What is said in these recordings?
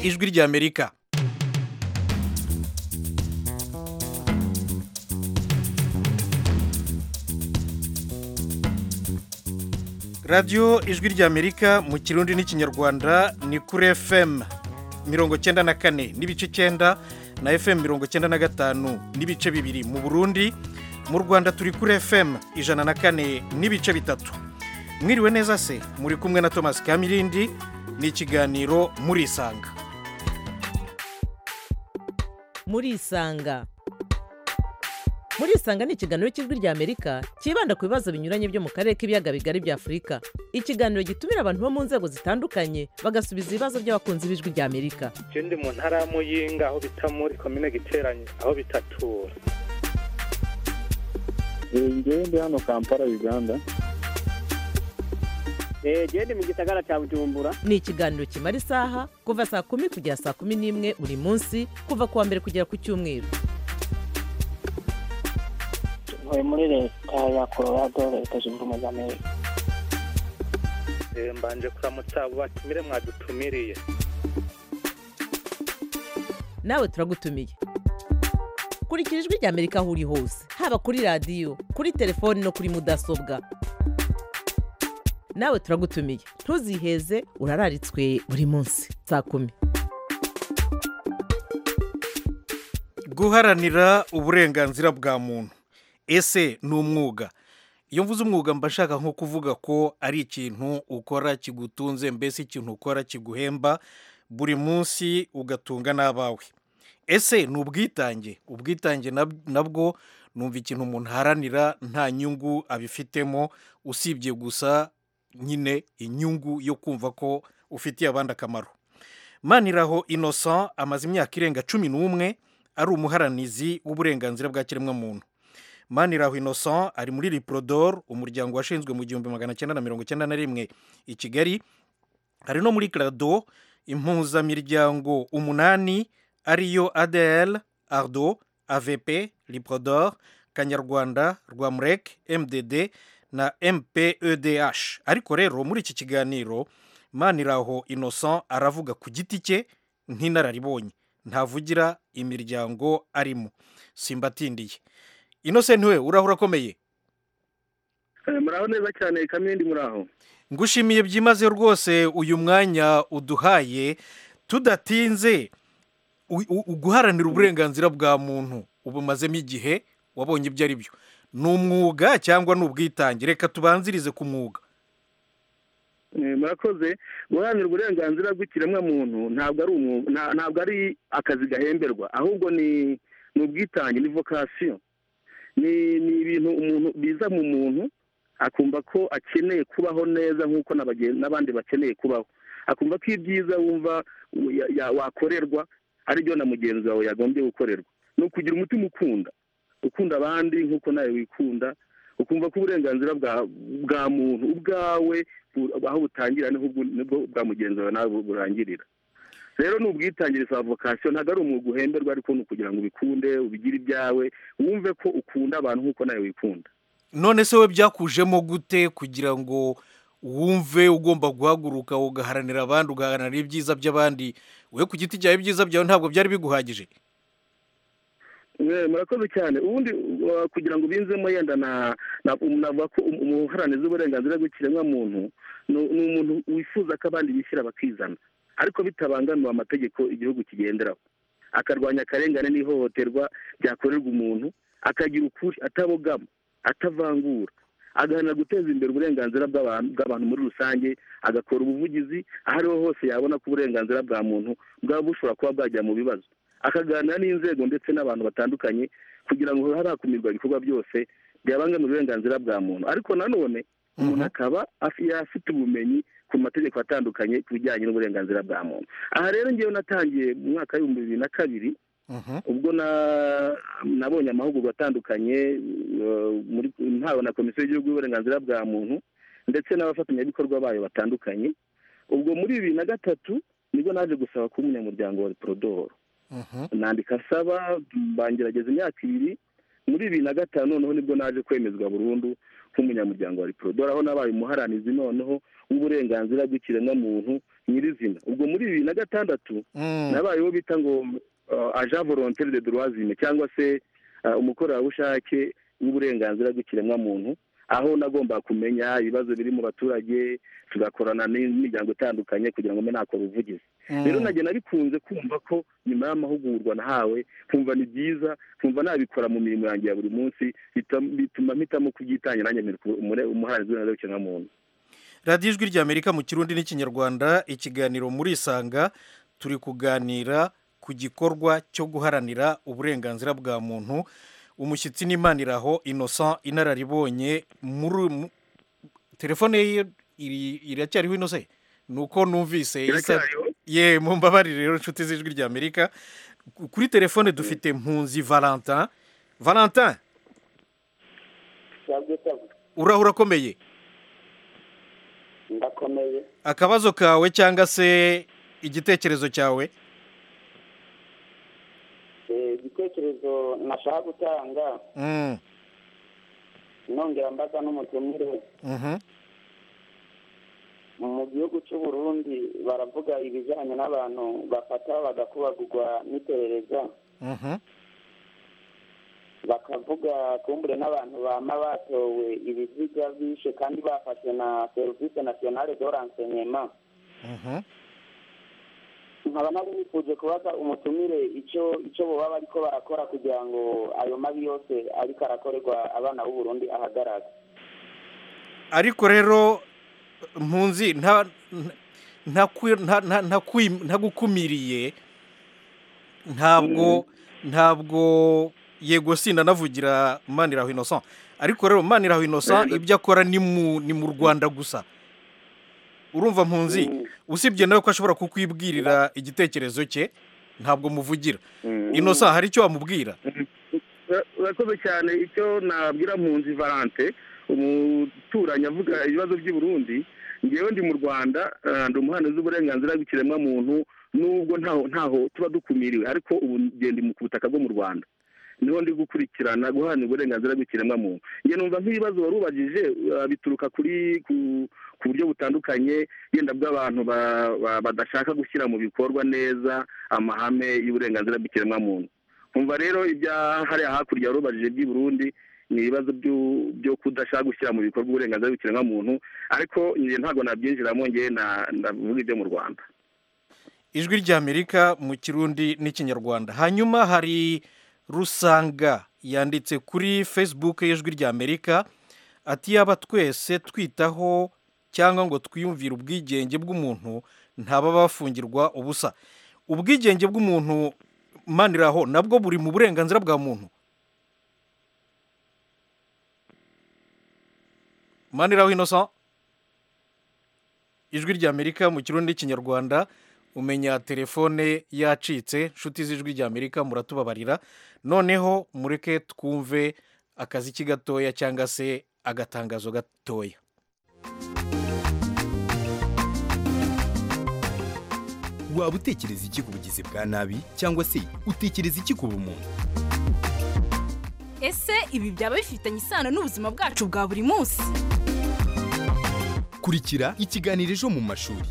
ijwi ry'amerika radiyo ijwi ry'amerika mu kirundi n'ikinyarwanda ni kuri efemu mirongo cyenda na kane n'ibice cyenda na efemu mirongo cyenda na gatanu n'ibice bibiri mu burundi mu rwanda turi kuri efemu ijana na kane n'ibice bitatu mwiriwe neza se muri kumwe na thomas kamirindi ni ikiganiro murisanga murisanga murisanga ni ikiganiro cy'ijwi ry'amerika cyibanda ku bibazo binyuranye byo mu karere k'ibiyaga bigari bya afurika ikiganiro gitumira abantu bo mu nzego zitandukanye bagasubiza ibibazo by'abakunzi b'ijwi ry'amerika ndi mu ntara ya muyinga aho bita muri komine giteranye aho bita tura ngende hano kampala uganda genda mu gisagara cya bujumbura ni ikiganiro kimara isaha kuva saa kumi kugera saa kumi n'imwe buri munsi kuva ku wa mbere kugera ku cyumweru ntuye muri leta ya colorado leta zunze ubumwe za amerika mbanje kuramutsa abo batumire mwadutumiriye nawe turagutumiye kurikira ijwi ry'amerika aho uri hose haba kuri radiyo kuri telefoni no kuri mudasobwa nawe turagutumiye ntuziheze urararitswe buri munsi saa kumi guharanira uburenganzira bwa muntu ese ni umwuga iyo mvuze umwuga mba nshaka nko kuvuga ko ari ikintu ukora kigutunze mbese ikintu ukora kiguhemba buri munsi ugatunga n'abawe ese ni ubwitange ubwitange nabwo numva ikintu umuntu aharanira nta nyungu abifitemo usibye gusa nyine inyungu yo kumva ko ufitiye abandi akamaro maniraho innocent amaze imyaka irenga cumi n'umwe ari umuharanizi w'uburenganzira bwa kiremwamuntu maniraho innocent ari muri riporodoro umuryango washinzwe mu gihumbi magana cyenda na mirongo icyenda na rimwe i kigali hari no muri karado impuzamiryango umunani ariyo adl ardo avp liprodor kanyarwanda rwamurek mdd na mpedh ariko rero muri iki kiganiro maniraho innocent aravuga ku giti cye nk'inararibonye ntavugira imiryango arimo simbatindiye innocent niwe uraho urakomeye muraho neza cyane kamyenda muraho ngushimiye byimazeyo rwose uyu mwanya uduhaye tudatinze guharanira uburenganzira bwa muntu ubumazemo igihe wabonye ibyo ari byo ni umwuga cyangwa ni ubwitange reka tubanzirize ku mwuga murakoze guharanira uburenganzira bw'ikiremwamuntu ntabwo ari akazi gahemberwa ahubwo ni ubwitange ni vokasiyo ni ibintu umuntu biza mu muntu akumva ko akeneye kubaho neza nk'uko n'abandi bakeneye kubaho akumva ko ibyiza wumva wakorerwa aribyo na mugenzi wawe yagombye gukorerwa ni ukugira umutima ukunda ukunda abandi nk'uko nawe wikunda ukumva ko uburenganzira bwa muntu ubwawe aho butangira nibwo bwa mugenzi wawe nawe burangirira rero ni ubwitange za vokasiyo ntabwo ari umwuga uhemberwa ariko ni ukugira ngo ubikunde ubigire ibyawe wumve ko ukunda abantu nk'uko nawe wikunda none se we byakujemo gute kugira ngo wumve ugomba guhaguruka ugaharanira abandi ugaharanira ibyiza by'abandi we ku giti cyawe ibyiza byawe ntabwo byari biguhagije murakoze cyane ubundi kugira ngo ubinzemo yenda navuga ko umuharanizi w'uburenganzira bw'ikiremwamuntu ni umuntu wifuza ko abandi bishyira bakizana ariko bitabangamiwe amategeko igihugu kigenderaho akarwanya akarengane n'ihohoterwa ryakorerwa umuntu akagira ukuri atabogama atavangura agaharanira guteza imbere uburenganzira bw'abantu muri rusange agakora ubuvugizi aho ariho hose yabona ko uburenganzira bwa muntu bwaba bushobora kuba bwajya mu bibazo akaganira n'inzego ndetse n'abantu batandukanye kugira ngo harakumirwa ibikorwa byose byabangamira uburenganzira bwa muntu ariko nanone umuntu akaba afite ubumenyi ku mategeko atandukanye ku bijyanye n'uburenganzira bwa muntu aha rero ngewe natangiye mu mwaka w'ibihumbi bibiri na kabiri ubwo nabonye amahugurwa atandukanye ntawe na komisiyo y'igihugu y'uburenganzira bwa muntu ndetse n'abafatanyabikorwa bayo batandukanye ubwo muri bibiri na gatatu nibwo naje gusaba kuba umunyamuryango wa porodoro nandika asaba bangerageza imyaka ibiri muri bibiri na gatanu noneho nibwo naje kwemezwa burundu nk'umunyamuryango wa riporodoro aho nabaye umuharanizi noneho w'uburenganzira bw'ikiremwamuntu nyirizina ubwo muri bibiri na gatandatu Mm. nabaye uwo bita ngo uh, agent volontaire de droitzime cyangwa se uh, umukorerabushake w'uburenganzira bw'ikiremwamuntu aho nagomba kumenya ibibazo biri mu baturage tugakorana n'imiryango itandukanye kugira ngo mbe nakora ubuvugizi Mm. rero najye nabikunze kumva ko nyuma y'amahugurwa nahawe nkumva ni byiza nkumva nabikora mu mirimo yanjye ya buri munsi bita- bituma mpitamo kubyitangira nanjye nyemerwa umure- umuhanzi w'uburenganzira bw'ikiremwamuntu radiyo ijwi ry'amerika mu kirundi n'ikinyarwanda ikiganiro muri isanga turi kuganira ku gikorwa cyo guharanira uburenganzira bwa muntu umushyitsi n'impaniraho innocent inararibonye muri mu- telefone ye iri- iracyariho innocent ni uko numvise isa Iracyariho? ye mumbabarire rero inshuti z'ijwi ry'amerika Ku- kuri telefone dufite mpunzi valentin valentin urahura akomeye ndakomeye akabazo kawe cyangwa se igitekerezo cyawe Eh, igitekerezo nashaka gutanga Mm, nongera mbaza n'umutumire mhm. mu gihugu cy'u Burundi baravuga ibijyanye n'abantu bafata bagakubagurwa n'iperereza Mhm. bakavuga kumbure n'abantu bama batowe ibiziga bishe kandi bafashwe na serivisi nasiyonale do renseignement Mhm. nkaba nari nifuje kubaza umutumire icyo icyo baba bariko barakora kugira ngo ayo mabi yose ariko arakorerwa abana b'u Burundi ahagarare ariko rero mpunzi nta nta nta- nta- nta kwi- ntagukumiriye ntabwo ntabwo yego sinda navugira maniraho innocent ariko rero maniraho innocent ibyo akora ni mu ni mu rwanda gusa urumva mpunzi usibye nawe ko ashobora kukwibwirira igitekerezo cye ntabwo muvugira innocent hari icyo wamubwira Ura- urakoze cyane icyo nabwira mpunzi valante umuturanyi avuga ibibazo by'i Burundi ngewe ndi mu rwanda eh, ndi umuhanuzi w'uburenganzira bw'ikiremwamuntu nubwo ntaho ntaho tuba dukumiriwe ariko ubu ngenda mu- ku butaka bwo mu rwanda niho ndi gukurikirana guharanira uburenganzira bw'ikiremwamuntu njye numva nk'ibibazo wari ubajije eh, bituruka kuri ku ku buryo butandukanye yenda bw'abantu ba- ba- badashaka gushyira mu bikorwa neza amahame y'uburenganzira bw'ikiremwamuntu kumva rero ibya hariya hakurya warubajije by'i Burundi ni ibibazo byu- byo kudashaka gushyira mu bikorwa uburenganzira bw'ikiremwamuntu ariko njye ntabwo nabyinjiramo njye na- ndavuga ibyo mu rwanda ijwi ry'amerika mu kirundi n'ikinyarwanda hanyuma hari rusanga yanditse kuri facebook y'ijwi ry'amerika ati yaba twese twitaho cyangwa ngo twiyumvire ubwigenge bw'umuntu ntaba bafungirwa ubusa ubwigenge bw'umuntu maniraho nabwo buri mu burenganzira bwa muntu maniraho innocent ijwi ry'amerika mu kirundi n'ikinyarwanda umenya telefone yacitse inshuti z'ijwi ry'amerika muratubabarira noneho mureke twumve akaziki gatoya cyangwa se agatangazo gatoya waba utekereza iki ku bugizi bwa nabi cyangwa se utekereza iki ku bumuntu ese ibi byaba bifitanye isano n'ubuzima bwacu bwa buri munsi kurikira ikiganiro ejo mu mashuri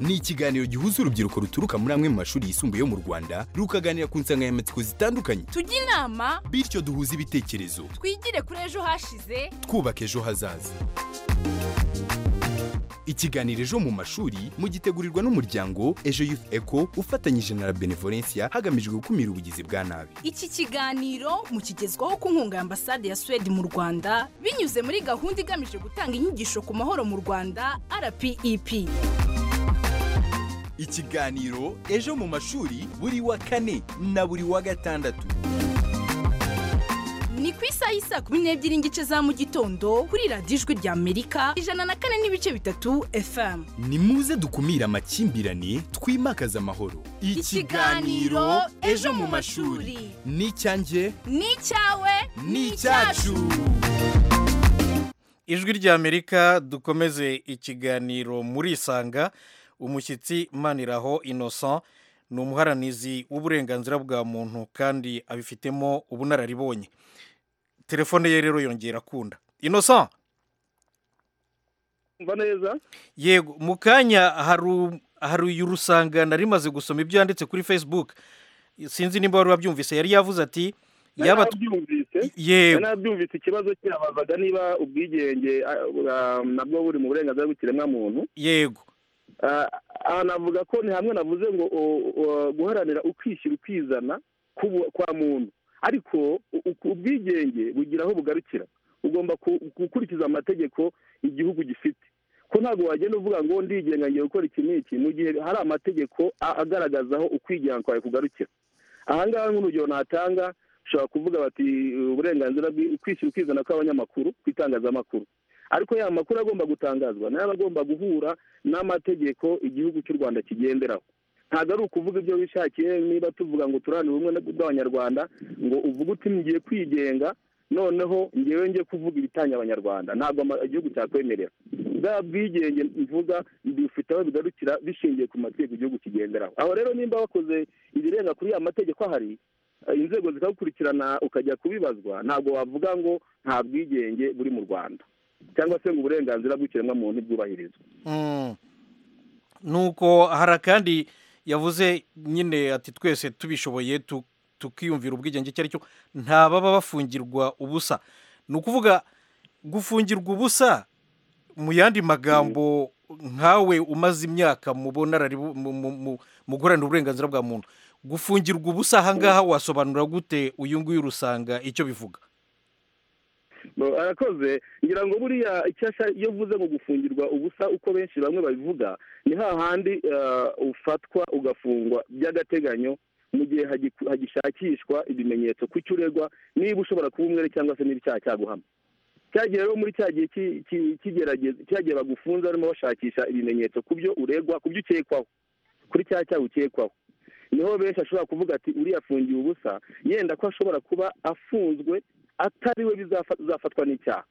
ni ikiganiro gihuza urubyiruko ruturuka muri amwe mu mashuri yisumbuye yo mu rwanda rukaganira ku nsanganyamatsiko zitandukanye tujye inama bityo duhuze ibitekerezo twigire kuri ejo hashize twubaka ejo hazaza ikiganiro ejo mu mashuri mugitegurirwa n'umuryango ejo youth eco ufatanyije na la benevolencia hagamijwe gukumira ubugizi bwa nabi iki kiganiro mukigezwaho ku nkunga ya ambasade ya suwede mu rwanda binyuze muri gahunda igamije gutanga inyigisho ku mahoro mu rwanda rpep ikiganiro ejo mu mashuri buri wa kane na buri wa gatandatu ni ku isaha y'i saa kumi n'ebyiri n'igice za mu gitondo kuri radiyo ijwi ry'amerika ijana na kane n'ibice bitatu fm ni muze dukumire amakimbirane twimakaze amahoro Ikiganiro Ejo mu mashuri. n'icyanjye n'icyawe n'icyacu ijwi ry'amerika dukomeze ikiganiro muri isanga umushyitsi maniraho innocent ni umuharanizi w'uburenganzira bwa muntu kandi abifitemo ubunararibonye telefone ye rero yongera akunda innocent mva neza yego mu kanya haru- haruye urusangana rimaze gusoma ibyo yanditse kuri facebook sinzi niba wari wabyumvise yari yavuze ati yaba tu- nabyumvise yego nabyumvise ikibazo kirabazaga niba ubwigenge ah, ah, nabwo buri mu burenganzira bw'ikiremwamuntu yego Ah, aha navuga ko ni hamwe navuze ngo o- o- guharanira ukwishyira ukizana kubu- kwa muntu ariko u- u- ubwigenge bugira aho bugarukira ugomba ku- gukurikiza amategeko igihugu gifite ko ntabwo wagenda uvuga ngo ndigenga ngiye gukora iki n'iki mu gihe hari amategeko a- agaragaza aho ukwigana kwawe kugarukira ahangaha nk'urugero natanga ushobora kuvuga bati uburenganzira bwi- ukwishyira ukizana kw'abanyamakuru ku itangazamakuru ariko ya makuru agomba gutangazwa nayo aba agomba guhura n'amategeko igihugu cy'u rwanda kigenderaho ntabwo ari ukuvuga ibyo wishakiye niba tuvuga ngo turanire ubumwe bw'abanyarwanda ngo uvuge uti ngiye kwigenga noneho ngewe ngiye kuvuga ibitanya abanyarwanda ntabwo ama- igihugu cyakwemerera bwa bwigenge mvuga bifite aho bigarukira bishingiye ku mategeko igihugu kigenderaho aho rero nimba wakoze ibirenga kuri ya mategeko ahari eh, inzego zikagukurikirana ukajya kubibazwa ntabwo wavuga ngo nta bwigenge buri mu rwanda cyangwa se ngo uburenganzira bw'ikiremwamuntu ntibwubahirizwe Mm. nuko hari akandi yavuze nyine ati twese tubishoboye tu- tukiyumvira ubwigenge icyo ari cyo nta baba bafungirwa ubusa ni ukuvuga gufungirwa ubusa mu yandi magambo nkawe umaze imyaka mu bunararibu- mu- mu- mu- mu guharanira uburenganzira bwa muntu gufungirwa ubusa ahangaha wasobanura gute uyu nguyu urusanga icyo bivuga Bo, arakoze ngira ngo buriya icyasha iyo uvuze ngo gufungirwa ubusa uko benshi bamwe babivuga ni hahandi eh, ufatwa ugafungwa by'agateganyo mu gihe hagiku- hagishakishwa ibimenyetso ku cyo uregwa niba ushobora kuba umwere cyangwa se n'ibicyaha cyaguhama cya gihe rero muri cya gihe ki- ki- kigerageza cya gihe bagufunze barimo bashakisha ibimenyetso ku byo uregwa ku byo ukekwaho kuri cya cyaha ukekwaho niho benshi ashobora kuvuga ati uriya afungiwe ubusa yenda ko ashobora kuba afunzwe atari we bizafa- bizafatwa n'icyaha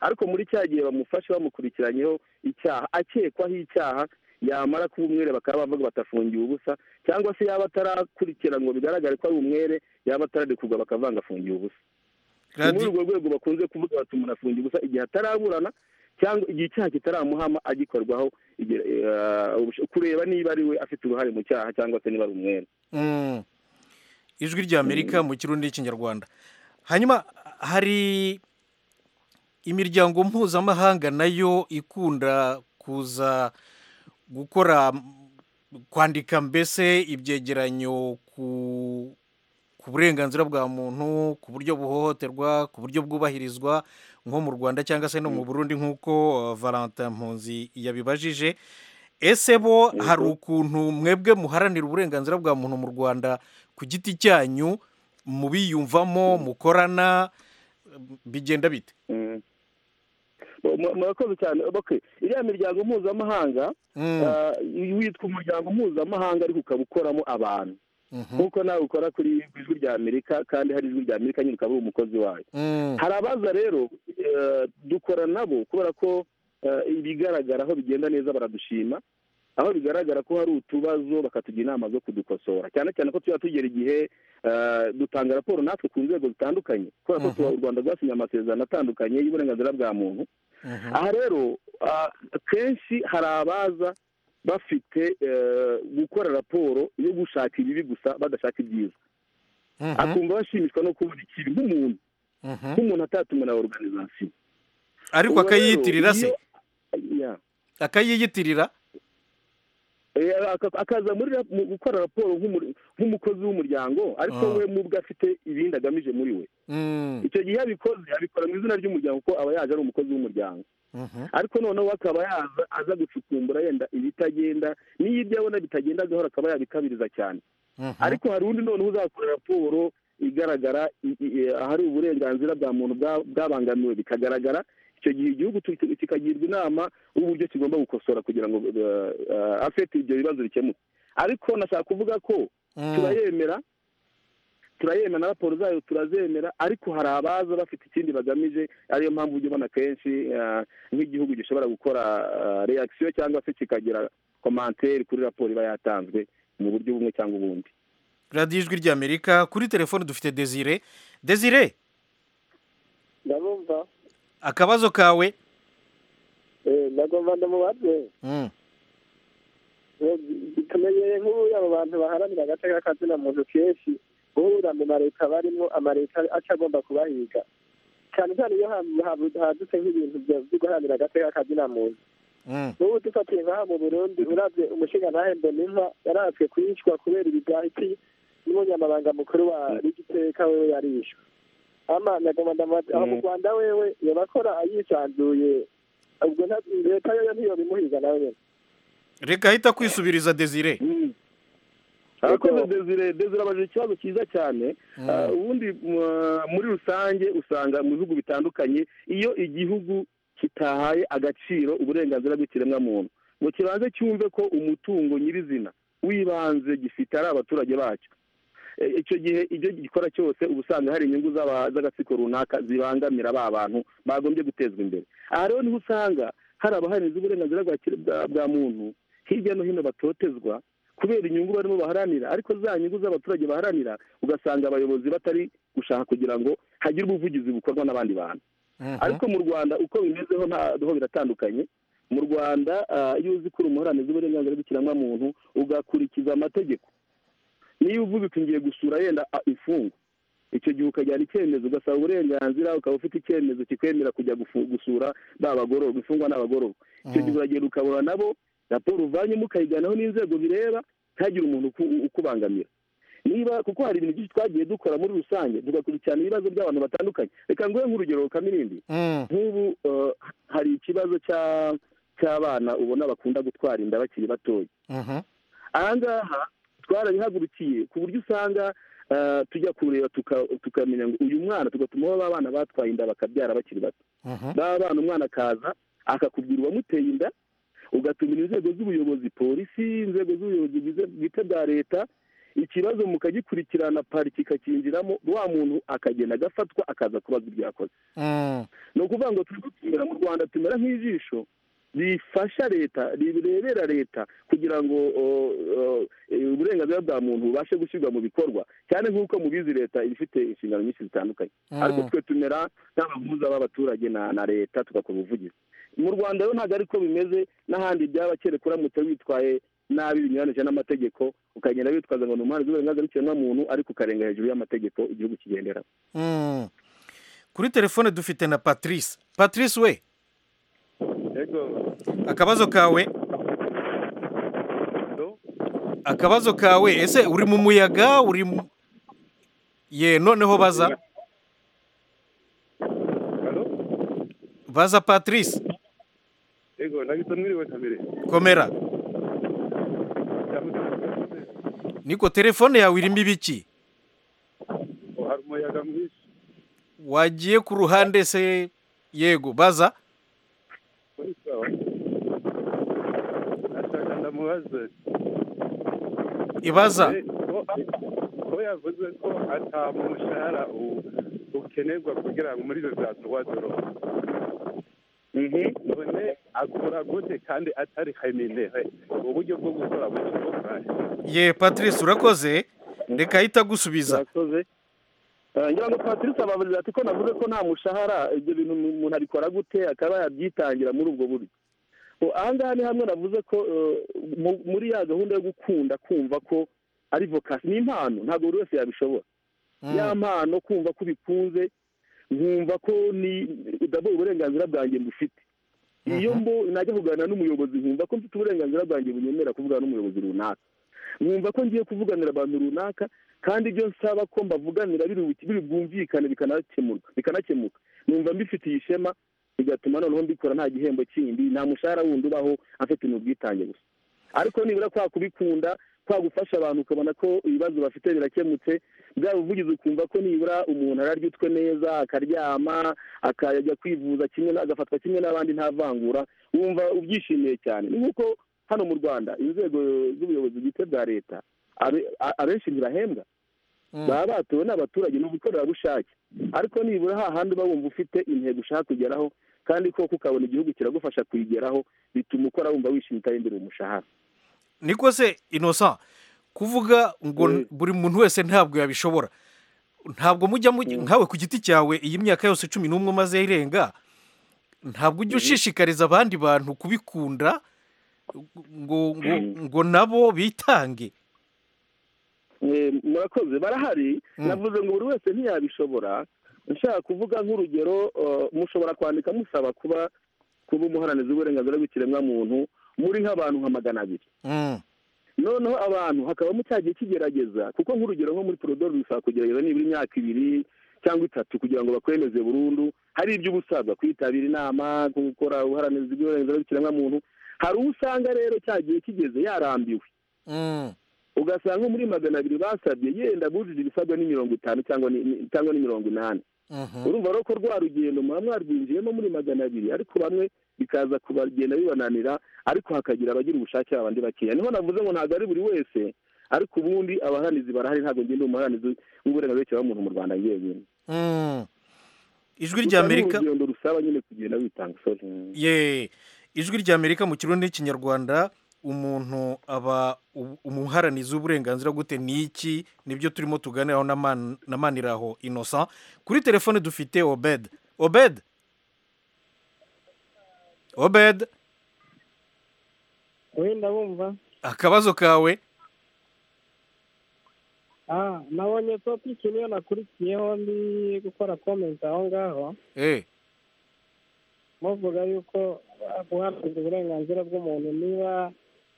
ariko muri cya gihe bamufashe bamukurikiranyeho icyaha akekwaho icyaha yamara kuba umwere bakaba bavuga batafungiwe ubusa cyangwa se yaba atarakurikira ngo bigaragare ko ari umwere yaba atararekurwa bakavanga afungiwe ubusa ni muri urwo rwego bakunze kuvuga bati umuntu afungiye ubusa igihe ataraburana cyangwa igihe icyaha kitaramuhama agikorwaho igihe, eh, ubusho- kureba niba ari we afite uruhare mu cyaha cyangwa se niba ari umwere Mm. ijwi ry'amerika mu kirundi n'ikinyarwanda hanyuma hari imiryango mpuzamahanga nayo ikunda kuza gukora kwandika mbese ibyegeranyo ku ku burenganzira bwa muntu ku buryo buhohoterwa ku buryo bwubahirizwa nko mu rwanda cyangwa se no mu burundi nk'uko eh, valentin mpunzi yabibajije ese bo hari ukuntu mwebwe muharanira uburenganzira bwa muntu mu rwanda ku giti cyanyu mubiyumvamo mukorana bigenda bite Mm. Mu- mu- murakoze cyane okay iriya miryango mpuzamahanga Mm, eh, witwa umuryango mpuzamahanga ariko ukaba ukoramo abantu mhm, nk'uko nawe ukora kuri ku ijwi rya amerika kandi hari ijwi rya amerika nyine ukaba uri umukozi wayo mm, hari abaza rero eh, dukora nabo kubera ko eh, ibigaragara aho bigenda neza baradushima aho bigaragara ko hari utubazo bakatugira inama zo kudukosora cyane cyane ko tuba tugera igihe eh, dutanga raporo natwe ku nzego zitandukanye kubera ko Mhm. tuba- u rwanda rwasinye amasezerano atandukanye y'uburenganzira bwa muntu mhm, aha rero ah, kenshi hari abaza bafite eh, gukora raporo yo gushaka ibibi gusa badashaka ibyiza mhm, akumva bashimishwa no kubona ikintu nk'umuntu mhm. nk'umuntu atatumiwe na organizasiyo ariko Ubwo rero, akayiyitirira se iyo- Yeah. akayiyitirira Eh, aka- akaza muri rap- mu gukora raporo nk'umuri- nk'umukozi w'umuryango ariko Ah. we mu bwe afite ibindi agamije muri we Mm, icyo gihe iyo abikoze abikora mu izina ry'umuryango kuko aba yaje ari umukozi w'umuryango mhm, ariko noneho we akaba yaza aza gucukumbura yenda ibitagenda n'iyo ibyo abona bitagenda gahoro akaba yabikabiriza cyane mhm. ariko hari undi noneho uzakora raporo igaragara i- i- i- ahari uburenganzira bwa muntu bwa- bwabangamiwe bikagaragara icyo gihe igihugu tu- kikagirwa inama y'uburyo kigomba gukosora kugira ngo eh, afete ibyo bibazo bikemuke ariko nashaka kuvuga ko Mm, turayemera turayemera na raporo zayo turazemera ariko hari abaza bafite ikindi bagamije ariyo mpamvu ujya ubona kenshi eh, nk'igihugu gishobora gukora reakisiyo cyangwa se kikagira komantere kuri raporo iba yatanzwe mu buryo bumwe cyangwa ubundi radiyo ijwi ry'amerika kuri telefone dufite desire desire ndabumva akabazo kawe eh ndagomba ndamubaze Mm. Eh, tumenyereye nk'ubu abo bantu baharanira agace k'akazina muntu kenshi guhura mu mareta barimo amareta aca agomba kubahiga cyane cyane iyo ha- ha- hadutse nk'ibintu bya- byo guharanira agace k'akazina muntu Mm. n'ubu dufatiye nk'aha mu burundi uravye umushinga ntahembe n'inka yaratswe kwicwa kubera ibigahiti n'umunyamabanga mukuru wa rigiteka wewe yarishwe ama nagomba ndamubaza aho mu rwanda wewe yabakora ayisanzuye ubwo nta- leta yoyo ntiyobimuhiga nawe nyene reka ahita akwisubiriza desire abakozi desire desire abaje ikibazo cyiza cyane Ah, ubundi mu- muri rusange usanga mu bihugu bitandukanye iyo igihugu kitahaye agaciro uburenganzira bw'ikiremwamuntu ngo kibanze cyumve ko umutungo nyirizina w'ibanze gifite ari abaturage bacyo Eh, icyo gihe ibyo gikora cyose uba usanga hari inyungu z'aba- z'agatsiko runaka zibangamira ba bantu bagombye gutezwa imbere aha rero niho usanga hari abaharaniza uburenganzira bwa kire- bwa- bwa muntu hirya no hino batotezwa kubera inyungu barimo baharanira ariko za nyungu z'abaturage baharanira ugasanga abayobozi batari gushaka kugira ngo hagire ubuvugizi bukorwa n'abandi bantu ariko mu rwanda uko bimeze ho nta- ho biratandukanye mu rwanda ah, iyo uzi ko uri umuharanira uburenganzira bw'ikiremwamuntu ugakurikiza amategeko niyo uvuze uti ngiye gusura yenda ah, imfungwa icyo gihe ukajyana icyemezo ugasaba uburenganzira ukaba ufite icyemezo kikwemera kujya gufu- gusura ba bagororwa imfungwa n'abagororwa icyo gihe uragenda ukabura nabo raporo uvanyemo ukayijyanaho n'inzego bireba ntihagire umuntu uku- ukubangamira niba kuko hari ibintu byinshi twagiye dukora muri rusange tugakurikirana ibibazo by'abantu batandukanye reka nguhe nk'urugero kamirindi Mm. nk'ubu eh, hari ikibazo cya- cy'abana ubona bakunda gutwara inda bakiri batoya Mhm. aha ngaha twarabihagurukiye ku buryo usanga eh, tujya kureba tuka- tukamenya ngo uyu mwana tugatuma ba bana batwaye inda bakabyara bakiri bato Mhm. ba bana umwana akaza akakubwira uwamuteye inda ugatumira inzego z'ubuyobozi polisi inzego z'ubuyobozi bwize- bwite bwa leta ikibazo mukagikurikirana pariki ikakinjiramo wa muntu akagenda agafatwa akaza kubaza ibyo yakoze Mm. ni ukuvuga ngo turi gutumira mu rwanda tumera nk'ijisho rifasha leta rirebera leta kugira ngo o, o, e, uburenganzira bwa muntu bubashe gushyirwa mu bikorwa cyane nk'uko mubizi leta iba ifite inshingano nyinshi zitandukanye Mm. ariko twe tumera nk'abahuza b'abaturage na, na leta tugakora ubuvugizi mu rwanda rero ntabwo ariko bimeze n'ahandi byaba kereka uramutse witwaye nabi binyuranyije n'amategeko ukagenda witwaza ngo ni umuhanzi w'uburenganzira bw'ikiremwamuntu ariko ukarenga hejuru y'amategeko igihugu kigenderaho Mm. kuri telefone dufite na patrice patrice we akabazo kawe akabazo kawe ese uri mu muyaga uri mu ye noneho baza baza patrice Ego, nagita mwiriwe kamere. komera niko telefone yawe irimo ibiki Oh, hari umuyaga mwinshi. wagiye ku ruhande se yego baza Uri sawa? Nashaka ndamubaze. Ibaza. Eh, ko- Ko yavuze ko ata mushahara u- ukenerwa kugira ngo muri izo za tuwadoro. None akora gute kandi atari reminere? Uburyo bwo gukora gute bwo kurangiriza. ye patrice urakoze reka ahita agusubiza Eh, ngira ngo patrice ababariza ati ko navuze ko nta mushahara ibyo bintu umu- umuntu abikora gute akaba yabyitangira muri ubwo buryo O, aha ngaha ni hamwe navuze ko eh, mu- muri ya gahunda yo gukunda kumva ko ari vokasi ni impano ntabwo buri wese yabishobora ya mpano kumva ko ubikunze nkumva ko ni ndabona uburenganzira bwanjye mbufite iyo mbo najya kuganira n'umuyobozi nkumva ko mfite uburenganzira bwanjye bunyemera kuvugana n'umuyobozi runaka nkumva ko ngiye kuvuganira abantu runaka kandi ibyo nsaba ko mbavuganira biri buki- biri bwumvikane bikanakemurwa bikanakemuka numva mbifitiye ishema bigatuma noneho mbikora nta gihembo kindi nta mushahara wundi ubaho afite ni ubwitange gusa ariko nibura kwa kubikunda kwa gufasha abantu ukabona ko ibibazo bafite birakemutse bwa buvugizi ukumva ko nibura umuntu araryutswe neza akaryama akajya kwivuza kimwe na- agafatwa kimwe n'abandi nta vangura wumva ubyishimiye cyane ni nk'uko hano mu rwanda inzego z'ubuyobozi bwite bwa leta abe- a- abenshi ntibahembwa baba batowe n'abaturage ni ubukorerabushake ariko nibura hahandi uba wumva ufite intego ushaka kugeraho kandi koko ukabona igihugu kiragufasha kuyigeraho bituma ukora wumva wishimye utari imbere mu mushahara niko se innocent kuvuga ngo buri muntu wese ntabwo yabishobora ntabwo mujya mujya nkawe ku giti cyawe iyi myaka yose cumi n'umwe umaze irenga ntabwo ujya ushishikariza abandi bantu kubikunda ngo ngo ngo nabo bitange murakoze barahari navuze ngo buri wese ntiyabishobora nshaka kuvuga nk'urugero mushobora kwandika musaba kuba kuba umuharanira w'uburenganzira bw'ikiremwamuntu muri nk'abantu nka magana abiri noneho abantu hakaba mu cyagiye kigerageza kuko nk'urugero nko muri porodoro bisaba kugerageza nibura imyaka ibiri cyangwa itatu kugira ngo bakwemeze burundu hari ibyo uba usabwa kwitabira inama gukora ubuharanirizi bw'uburenganzira bw'ikiremwamuntu hari uwo usanga rero cyagiye kigeze yarambiwe ugasanga muri magana abiri basabye yenda bujuje ibisabwa ni mirongo itanu cyangwa ni mirongo inani urumva rero ko rwa rugendo muba mwarwinjiyemo muri magana abiri ariko bamwe bikaza kubagenda bibananira ariko hakagira abagira ubushake abandi bakeya niho navuze ngo ntabwo ari buri wese ariko ubundi abaharanizi barahari ntabwo ngenda umuharanizi w'uburenganzira bw'umuntu mu rwanda njyenyine ijwi rya amerika urugendo rusaba nyine kugenda witanga ye ijwi rya amerika mu kirundi n'ikinyarwanda umuntu aba umuharanizi w'uburenganzira gute ni iki nibyo turimo tuganiraho na maniraho inosa kuri telefone dufite obed obed obed wenda bumva akabazo kawe nabonye topiki niyo nakurikiyeho ndi gukora komenti aho ngaho muvuga yuko guharanira uburenganzira bw'umuntu niba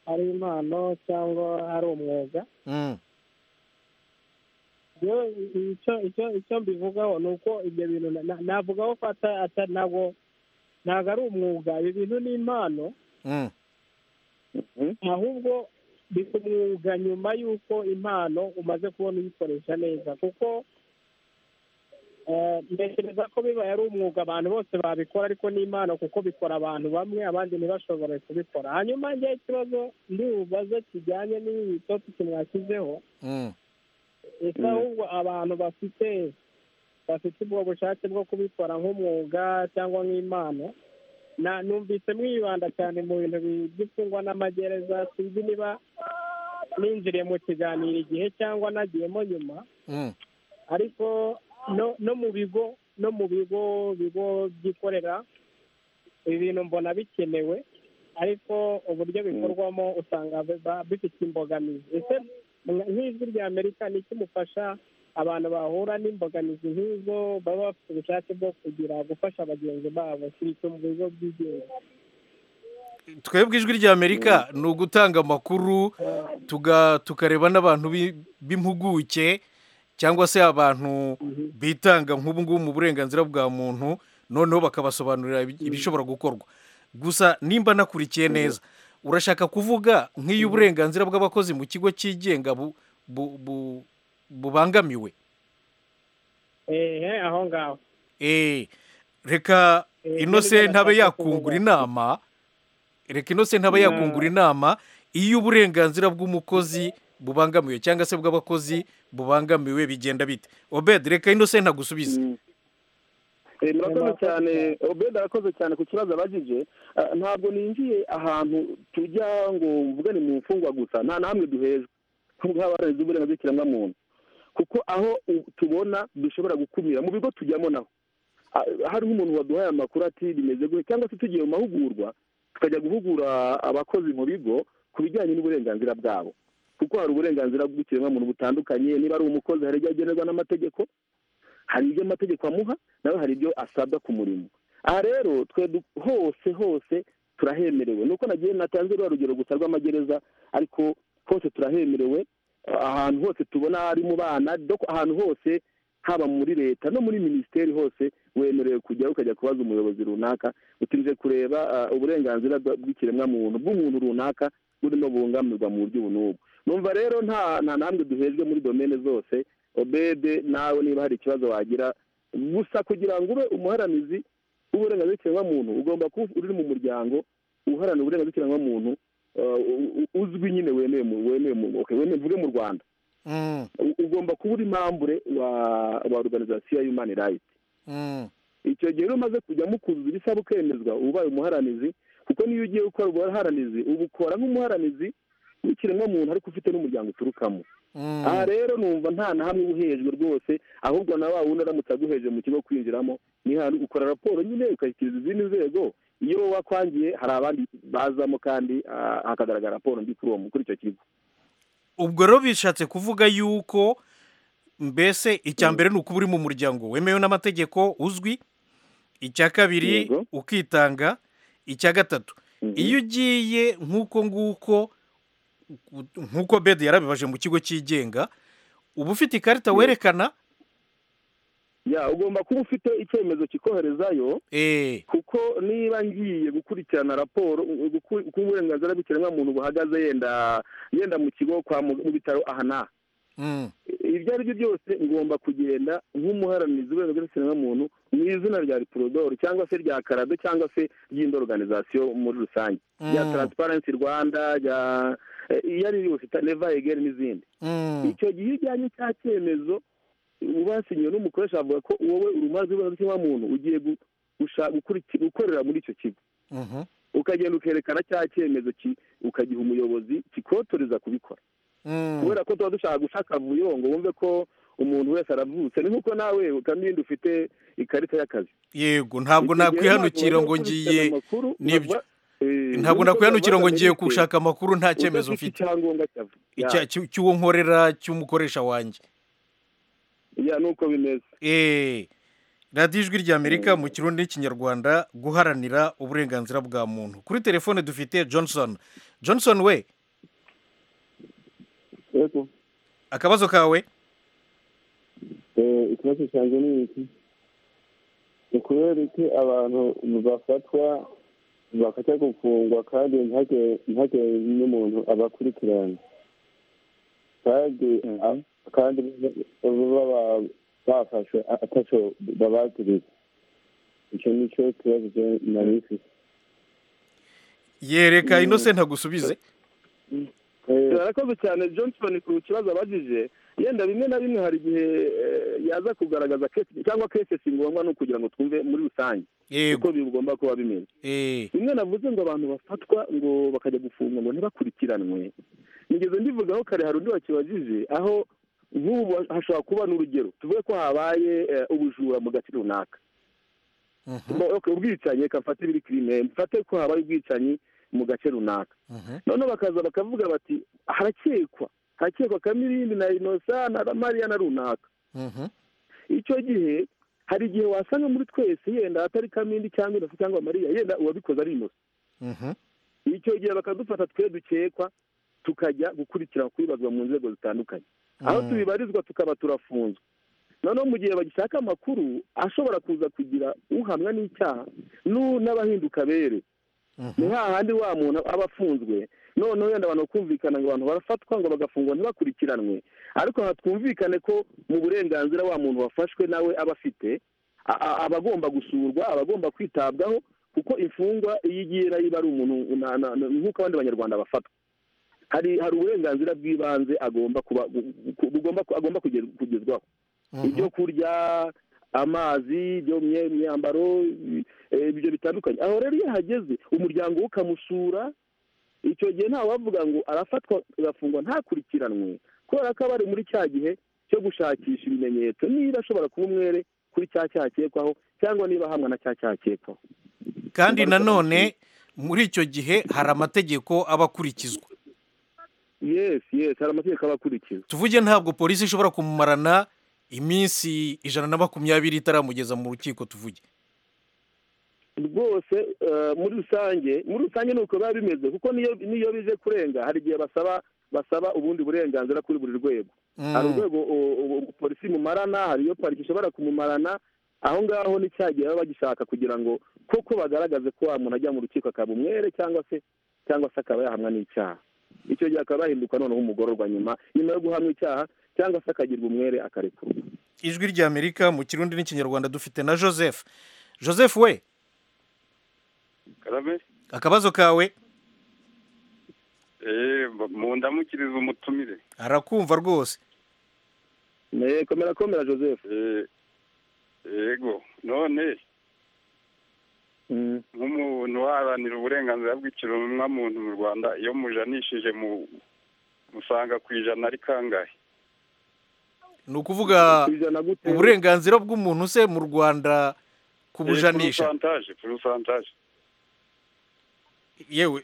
ari impano cyangwa ari umwuga icyo mbivugaho ni uko ibyo bintu navugaho ko ntabwo ntabwo ari umwuga ibi bintu ni impano ahubwo biba umwuga nyuma y'uko impano umaze kubona uyikoresha neza kuko ntekereza ko bibaye ari umwuga abantu bose babikora ariko ni impano kuko bikora abantu bamwe abandi ntibashobore kubikora hanyuma njyewe ikibazo ndibubaze kijyanye n'iyi topiki mwashyizeho ese ahubwo abantu bafite bafite ubwo bushake bwo kubikora nk'umwuga cyangwa nk'impano numvise mwibanda cyane mu bintu by'imfungwa n'amagereza sinzi niba ninjiriye mu kiganiro igihe cyangwa nagiyemo nyuma ariko no mu bigo no mu bigo bigo byikorera ibi bintu mbona bikenewe ariko uburyo bikorwamo usanga bifite imbogamizi ese nk'ijwi rya amerika ni ikimufasha abantu bahura n'imbogamizi nk'izo baba bafite ubushake bwo kugira gufasha bagenzi babo si mu bigo byigenga twebwe ijwi rya amerika ni ugutanga amakuru tukareba n'abantu b'impuguke cyangwa se abantu bitanga nk'ubu ngubu mu burenganzira bwa muntu noneho bakabasobanurira ibishobora gukorwa gusa nimba nakurikiye neza urashaka kuvuga nk'iyo uburenganzira bw'abakozi mu kigo cyigenga bubangamiwe aho ngaho reka inose ntabe yakungura inama reka inose ntabe yakungura inama iyo uburenganzira bw'umukozi bubangamiwe cyangwa se bw'abakozi bubangamiwe bigenda bite obed reka indose ntagusubize murakoze cyane obed arakoze cyane ku kibazo abajije ntabwo ninjiye ahantu tujya ngo mvugane mu mfungwa gusa nta namwe duhejwe nk'abarenze uburenganzira ikiremwamuntu kuko aho tubona dushobora gukumira mu bigo tujyamo naho hari nk'umuntu waduhaye amakuru ati bimeze gute cyangwa se tugiye mu mahugurwa tukajya guhugura abakozi mu bigo ku bijyanye n'uburenganzira bwabo kuko hari uburenganzira bw'ikiremwamuntu butandukanye niba ari umukozi hari ibyo agenerwa n'amategeko hari ibyo amategeko amuha nawe hari ibyo asabwa ku murimo aha rero twe hose hose turahemerewe nuko nagiye natanze rwa rugero gusa rw'amagereza ariko hose turahemerewe ahantu hose tubona ari mu bana ahantu hose haba muri leta no muri minisiteri hose wemerewe kujyaho ukajya kubaza umuyobozi runaka utinze kureba uburenganzira bw'ikiremwamuntu bw'umuntu runaka burimo bungamirwa mu buryo ubu n'ubu numva rero nta nta ntambwe duhejwe muri domene zose obede nawe niba hari ikibazo wagira gusa kugira ngo ube umuharanizi w'uburenganzira bw'ikiremwamuntu ugomba kuba uri mu muryango uharanira uburenganzira bw'ikiremwamuntu uzwi nyine wemewe wemewe mvuge mu rwanda ugomba kuba uri mambure wa organizasiyo ya yumani rayiti icyo gihe rero umaze kujya mukuzuza ibisaba ukemezwa ubaye umuharanizi kuko niyo ugiye gukora ubuharanizi ubukora nk'umuharanizi n'ikiremwamuntu ariko ufite n'umuryango uturukamo aha rero numva nta na hamwe uhejwe rwose ahubwo na wa wundi aramutse aguheje mu kigo kwinjiramo ni hantu ukora raporo nyine ukayishyikiriza izindi nzego iyo wakwangiye hari abandi bazamo kandi ah, hakagaragara raporo mbi kuri uwo mu- kuri icyo kigo ubwo rero bishatse kuvuga yuko mbese icya mbere ni ukuba uri mu muryango wemewe n'amategeko uzwi icya kabiri Yego. ukitanga icya gatatu iyo ugiye nk'uko nguko nk'uko bedi yarabibaje mu kigo cyigenga uba ufite ikarita werekana ya ugomba kuba ufite icyemezo kikoherezayo kuko niba ngiye gukurikirana raporo u- uku- uko uburenganzira bw'ikiremwamuntu buhagaze yenda yenda mu kigo kwa mu mu bitaro aha n'aha ibyo ari byo byose ngomba kugenda nk'umuharanizi w'uburenganzira bw'ikiremwamuntu mu izina rya riporodoro cyangwa se rya karado cyangwa se ry'indi organization muri rusange rya Mm. taransiparensi rwanda rya eh, iyo ari yo yose neva egeri n'izindi icyo gihe iyo ujyanye cya cyemezo ubasinyiwe n'umukoresha avuga ko wowe urumaze uburenganzira muntu ugiye gu- gusha- gukuriki- gukorera muri icyo kigo ukagenda ukerekana cya cyemezo ki- ukagiha umuyobozi kikotoreza kubikora kubera ko tuba dushaka guca akavuyo ngo wumve ko umuntu wese aravutse ni nk'uko nawe kandi ufite ikarita y'akazi yego ntabwo nakwihanukira ngo ngiye nibyo ntabwo nakwihanukira ngo ngiye gushaka amakuru nta cyemezo udafite mfite icyangombwa cyavu Icya- cy'u- cy'uwo nkorera cy'umukoresha wanjye ya nuko bimeze eh radiyo ijwi rya amerika mu kirundi n'ikinyarwanda guharanira uburenganzira bwa muntu kuri telefone dufite johnson johnson we yego akabazo kawe Eh, ikibazo cyanjye ni iki ni kubera iki abantu bafatwa bakajya gufungwa kandi ntihagire ntihagire n'umuntu abakurikirana kandi a- kandi baba bafashwe atacyo babagiriye icyo ni cyo kibazo je- nari mfite yereka Mm. innocent agusubize barakoze cyane johnson ku kibazo abajije yenda bimwe na bimwe hari igihe eh, yaza kugaragaza kesi cyangwa kesi si ngombwa ni ukugira ngo twumve muri rusange uko bigomba kuba bimeze bimwe navuze ngo abantu bafatwa ngo bakajya gufungwa ngo ntibakurikiranwe nigeze ndivugaho kare hari undi wakibajije aho nk'ubu hashobora kuba n'urugero tuvuge ko habaye eh, ubujura mu gace runaka Bo- ok, ubwicanyi reka mfate ibiri kirime mfate ko habaye ubwicanyi mu gace runaka noneho bakaza bakavuga bati harakekwa harakekwa kamirindi na inosa na mariya na runaka icyo gihe hari igihe wasanga muri twese yenda atari kamindi cyangwa inosa cyangwa mariya yenda uwabikoze ari inosa icyo gihe bakadufata twe dukekwa tukajya gukurikira kubibazwa mu nzego zitandukanye aho Mm. tubibarizwa tukaba turafunzwe noneho mu gihe bagishaka amakuru ashobora kuza kugira uhamwa n'icyaha n'u- n'abahinduka bere ni hahandi wa muntu aba afunzwe noneho yenda abantu bakumvikana ngo abantu barafatwa ngo bagafungwa ntibakurikiranwe ariko aha twumvikane ko mu burenganzira wa muntu wafashwe nawe aba afite a- a- aba agomba gusurwa aba agomba kwitabwaho kuko imfungwa iyo igiye nayiba ari umuntu na- na- na- nk'uko abandi banyarwanda bafatwa hari hari uburenganzira bw'ibanze agomba kuba gu- gu- bugomba agomba kuge- kugezwaho ibyo kurya amazi ibyo mye- imyambaro i- eh, ibyo bitandukanye aho rero iyo hageze umuryango we ukamusura icyo gihe ntawe wavuga ngo arafatwa agafungwa ntakurikiranwe kubera ko aba ari muri cya gihe cyo gushakisha ibimenyetso niba ashobora kuba umwere kuri cya cyaha akekwaho cyangwa niba ahamwa na cya cyaha akekwaho kandi nanone muri icyo gihe hari amategeko aba akurikizwa yesi yesi hari amategeko aba akurikiza tuvuge ntabwo polisi ishobora kumumarana iminsi ijana na makumyabiri itaramugeza mu rukiko tuvuge rwose eh, muri rusange muri rusange ni uko biba bimeze kuko niyo niyo bije kurenga hari igihe basaba basaba ubundi burenganzira kuri buri rwego hari urwego u- u- polisi imumarana hari iyo pariki ishobora kumumarana aho ngaho ni cya gihe baba bagishaka kugira ngo koko bagaragaze ko wa muntu ajya mu rukiko akaba umwere cyangwa se cyangwa se akaba yahamwa n'icyaha icyo gihe akaba yahinduka noneho umugororwa nyuma nyuma yo guhamwa icyaha cyangwa se akagirwa umwere akarekurwa ijwi rya amerika mu kirundi n'ikinyarwanda dufite na joseph joseph we karame akabazo kawe eee mu ndamukiriza umutumire arakumva rwose komera komera joseph yego none nk'umuntu uharanira uburenganzira bw'ikiremwamuntu mu rwanda iyo mujanishije mu usanga ku ijana ari kangahe ni ukuvuga uburenganzira bw'umuntu se mu rwanda Eh, kubujanisha porosantaje porosantaje yewe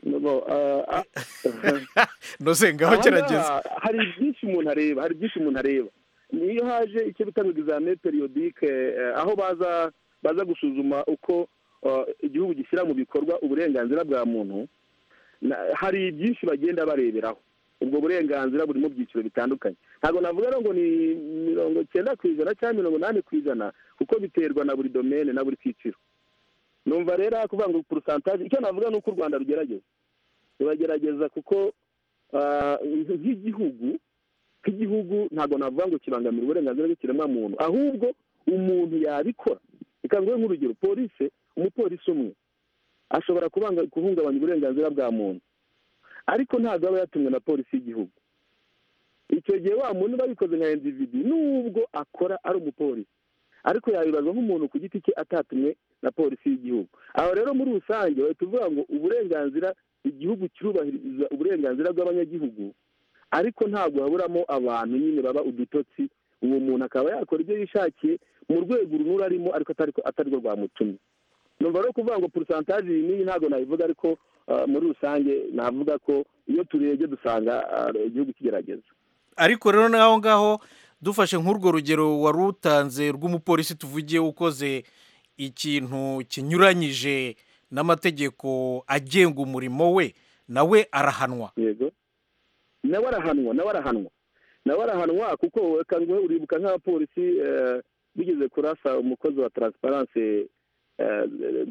nose ngaho Aha gerageza. ngaha hari byinshi umuntu areba hari byinshi umuntu areba niyo haje icyo bita ngo examen periodique eh, aho baza baza gusuzuma uko eh, igihugu gishyira mu bikorwa uburenganzira bwa muntu na- hari byinshi bagenda bareberaho ubwo burenganzira buri mu byiciro bitandukanye ntabwo navuga rero ngo ni mirongo cyenda ku ijana cyangwa mirongo inani ku ijana kuko biterwa na buri domene na buri cyiciro numva rero kuvuga ngo porosantaje icyo navuga ni uko u rwanda rugerageza ruragerageza kuko ah, nk'igihugu nk'igihugu ntabwo navuga ngo kibangamira uburenganzira bw'ikiremwamuntu ahubwo umuntu yabikora reka nguhe nk'urugero polise umupolisi umwe ashobora kubanga- guhungabanya uburenganzira bwa muntu ariko ntabwo aba yatumwe na polisi y'igihugu icyo gihe wa muntu uba yikoze nka individi nubwo akora ari umupolisi ariko yabibazwa nk'umuntu ku giti cye atatumwe na polisi y'igihugu aho rero muri rusange bahita uvuga ngo uburenganzira igihugu cyubahiriza uburenganzira bw'abanyagihugu ariko ntabwo haburamo abantu nyine baba udutotsi uwo muntu akaba yakora ibyo yishakiye mu rwego runura arimo ariko atari atarirwo rwamutumye numva rero kuvuga ngo porosantaje iyi n'iyi ntabwo nabivuga ariko ah, muri rusange navuga ko iyo turebye dusanga ah, igihugu kigerageza ariko rero naho ngaho dufashe nk'urwo rugero wari utanze rw'umupolisi tuvugiye ukoze ikintu kinyuranyije n'amategeko agenga umurimo we nawe arahanwa yego nawe arahanwa nawe arahanwa nawe arahanwa kuko reka nguhe uribuka nk'abapolisi eh, bigeze kurasa umukozi wa taransiparanse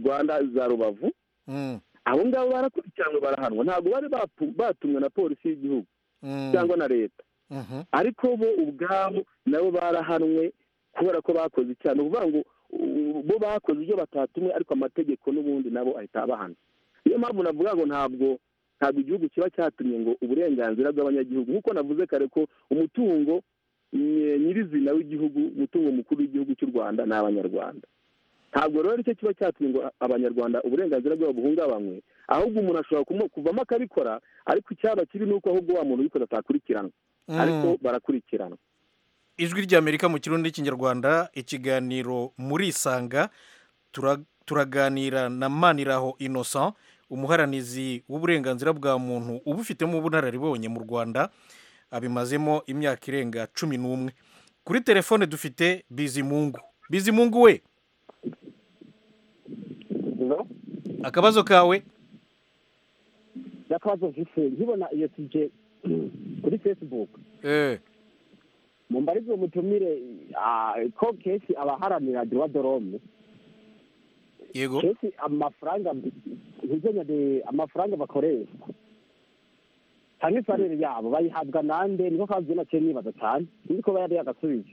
rwanda za rubavu Mm, abo ngabo barakurikiranwe barahanwa ntabwo bari bapu- batumwe na polisi y'igihugu mm, cyangwa na leta mhm. ariko bo ubwabo nabo barahanwe kubera ko bakoze icyaha ni ukuvuga ngo u- bo bakoze ibyo batatumwe ariko amategeko n'ubundi nabo ahita abahana niyo mpamvu navuga ngo ntabwo ntabwo igihugu kiba cyatumye ngo uburenganzira bw'abanyagihugu nk'uko navuze kare ko umutungo mm, nyirizina w'igihugu umutungo mukuru w'igihugu cy'u rwanda ni abanyarwanda ntabwo rero aricyo kiba cyatumye ngo abanyarwanda uburenganzira bwabo buhungabanywe ahubwo umuntu ashobora kumu- kuvamo akabikora ariko icyaba kibi ni uko ahubwo wa muntu ubikoze atakurikiranwa Mm. ariko barakurikiranwa ijwi ry'amerika mu kirundi n'ikinyarwanda ikiganiro muri isanga Tura- turaganira na maniraho innocent umuharanizi w'uburenganzira bwa muntu uba ufitemo ubunararibonye mu rwanda abimazemo imyaka irenga cumi n'umwe kuri telefone dufite bizimungu bizimungu we akabazo kawe akabazo mfise nkibona iyo sije kuri facebook mu mbarizo mutumire ah, ko kesi abaharanira duwa dorome yego kesi amafaranga ntizenya de amafaranga bakoresha cyane salere yabo bayihabwa nande niko kazi nake nibaza cyane niko bayari yagasubizo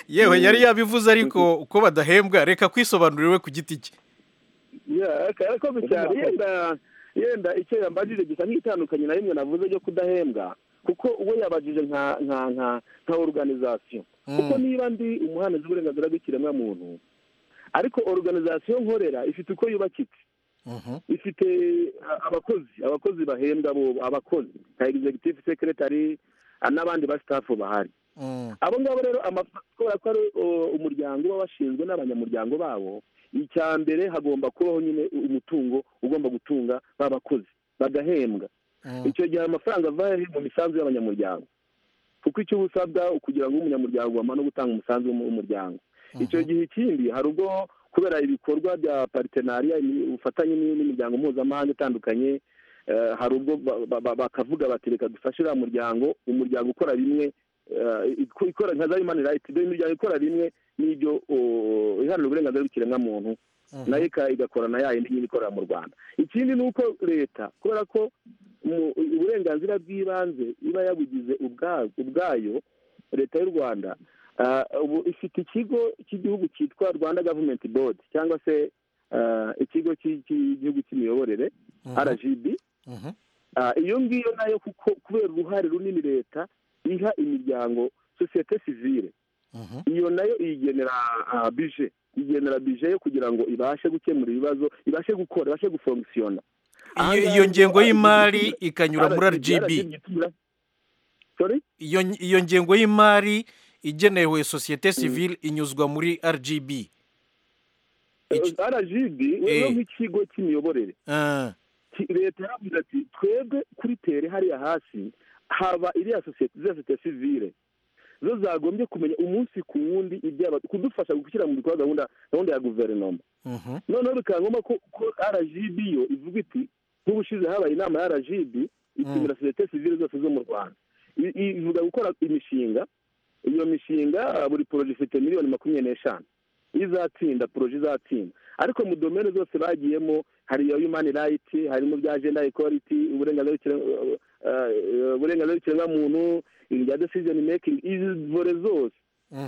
yewe yari yabivuze ariko uko badahembwa reka kwisobanurira we ku giti cye Ya, karakoze cyane yenda yenda icyo yambajije gisa nk'itandukanye na rimwe navuze ryo kudahembwa kuko uwo yabajije nka nka nka nka organization kuko niba ndi umuhanizi w'uburenganzira bw'ikiremwamuntu ariko organization nkorera ifite uko yubakitse ifite a- abakozi abakozi bahembwa bo abakozi nka executive secretary a- n'abandi ba staff bahari abo ngabo rero amafa- kubera ko ari uh, umuryango uba washinzwe n'abanyamuryango babo icya mbere hagomba kubaho nyine umutungo ugomba gutunga babakozi bagahembwa icyo gihe ayo mafaranga ava he? mu misanzu y'abanyamuryango kuko icyo uba usabwa kugira ngo ube umunyamuryango wamara no gutanga umusanzu w'umu- w'umuryango icyo gihe ikindi hari ubwo kubera ibikorwa bya paritenariya ni- ubufatanye ni- n'imiryango mpuzamahanga itandukanye eh, hari ubwo ba- ba- ba- bakavuga bati reka dufashe uriya muryango umuryango ukora rimwe eh, ik- ikora nka za human rights dore imiryango ikora rimwe n'ibyo oh, iharanira uburenganzira bw'ikiremwamuntu nayo ika- igakora na ya yindi nyine ikorera mu rwanda ikindi ni uko leta kubera ko mu- uburenganzira bw'ibanze iba yabugize ubwa- ubwayo leta y'u rwanda ah, ubu ifite ikigo cy'igihugu cyitwa rwanda government board cyangwa se ah, ikigo cy'i- cy'igihugu cy'imiyoborere rgb Ah, iyo ngiyo nayo kuko kubera uruhare runini leta iha imiryango sosiyete sivile iyo nayo iyigenera ah, bije igenera bije yo kugira ngo ibashe gukemura ibibazo ibashe gukora ibashe gufonkisiyona iyo ngengo y'imari ikanyura muri RGB. iyo iyo ngengo y'imari igenewe sosiyete sivile inyuzwa muri rgb rgb Eh. rero nk'ikigo cy'imiyoborere Ki- leta yaravuze ati twebwe kuri tere hariya hasi haba iriya sosiyete za sosiyete sivile zo zagombye kumenya umunsi ku wundi ibyaba kudufasha gushyira mu bikorwa gahunda gahunda ya guverinoma Mhm. noneho bikaba ngombwa ko ko rgb yo ivuga iti nk'ubushize habaye inama ya rgb itumira sosiyete sivile zose zo mu rwanda I- i- ivuga gukora imishinga iyo mishinga ah, buri poroje ifite miliyoni makumyabiri n'eshanu izatsinda poroje izatsinda ariko mu domene zose bagiyemo hari iyo human right harimo bya gender equality uburenganzira bw'ikire- eh, eh, uburenganzira bw'ikiremwamuntu ibya decision making izi vore zose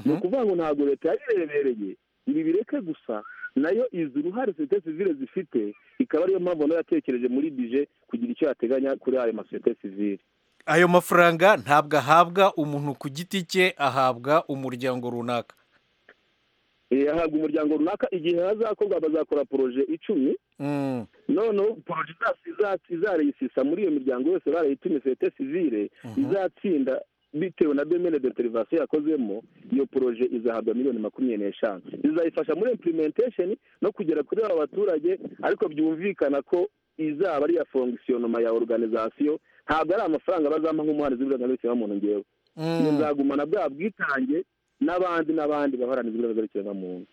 ni ukuvuga ngo ntabwo leta yayirebereye ibi bireke gusa nayo izi uruhare sosiyete sivile zifite ikaba ariyo mpamvu nayo yatekereje muri bije kugira icyo yateganya kuri ayo masosiyete sivile ayo mafaranga ntabwo ahabwa umuntu ku giti cye ahabwa umuryango runaka Eh, ahabwa umuryango runaka igihe hazakorwa bazakora poroje icumi Mm. noneho poroje iza- izareyisisa muri iyo miryango yose barayitumye sosiyete sivile izatsinda bitewe na domene de derivasiyo yakozemo iyo poroje izahabwa miliyoni makumyabiri n'eshanu izayifasha muri implementation no kugera kuri aba baturage ariko byumvikana ko izaba ari iya fongisiyonoma ya organizasiyo ntabwo ari amafaranga bazampa nk'umuhanzi w'uburenganzira bw'ikiremwamuntu ngewe Mm. nzagumana bwa bwitange n'abandi n'abandi baharanira uburenganzira bw'ikiremwamuntu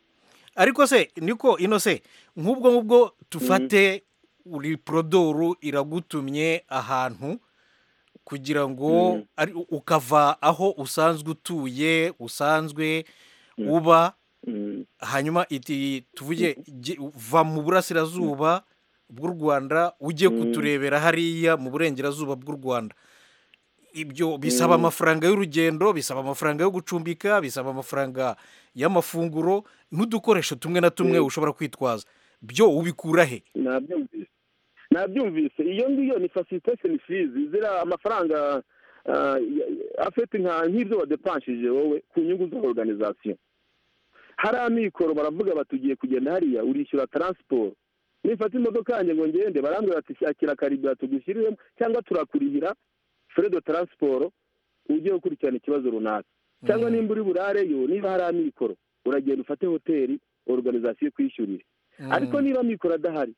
ariko se niko ino se nk'ubwo ngubwo tufate uri porodoru iragutumye ahantu kugira ngo ari- ukava aho usanzwe utuye usanzwe uba hanyuma iti tuvuge jye- va mu burasirazuba bw'u rwanda ujye Mm. kuturebera hariya mu burengerazuba bw'u rwanda ibyo bisaba Mm. amafaranga y'urugendo bisaba amafaranga yo gucumbika bisaba amafaranga y'amafunguro n'udukoresho tumwe na tumwe ushobora kwitwaza byo ubikura he nabyumvise nabyumvise iyo ngiyo ni facilitation fees ziriya amafaranga ah, ya- ya- afite nka nk'ibyo wadepanshije wowe ku nyungu za organization hari amikoro baravuga bati ugiye kugenda hariya urishyura transport nifata imodoka yanjye ngo ngende barambwira bati shakira karibura tugushyiriyemo cyangwa turakurihira frais de transport ujye ukurikirana ikibazo runaka cyangwa nimba uri burareyo niba hari amikoro uragenda ufate hoteli organization ikwishyurire ariko niba amikoro adahari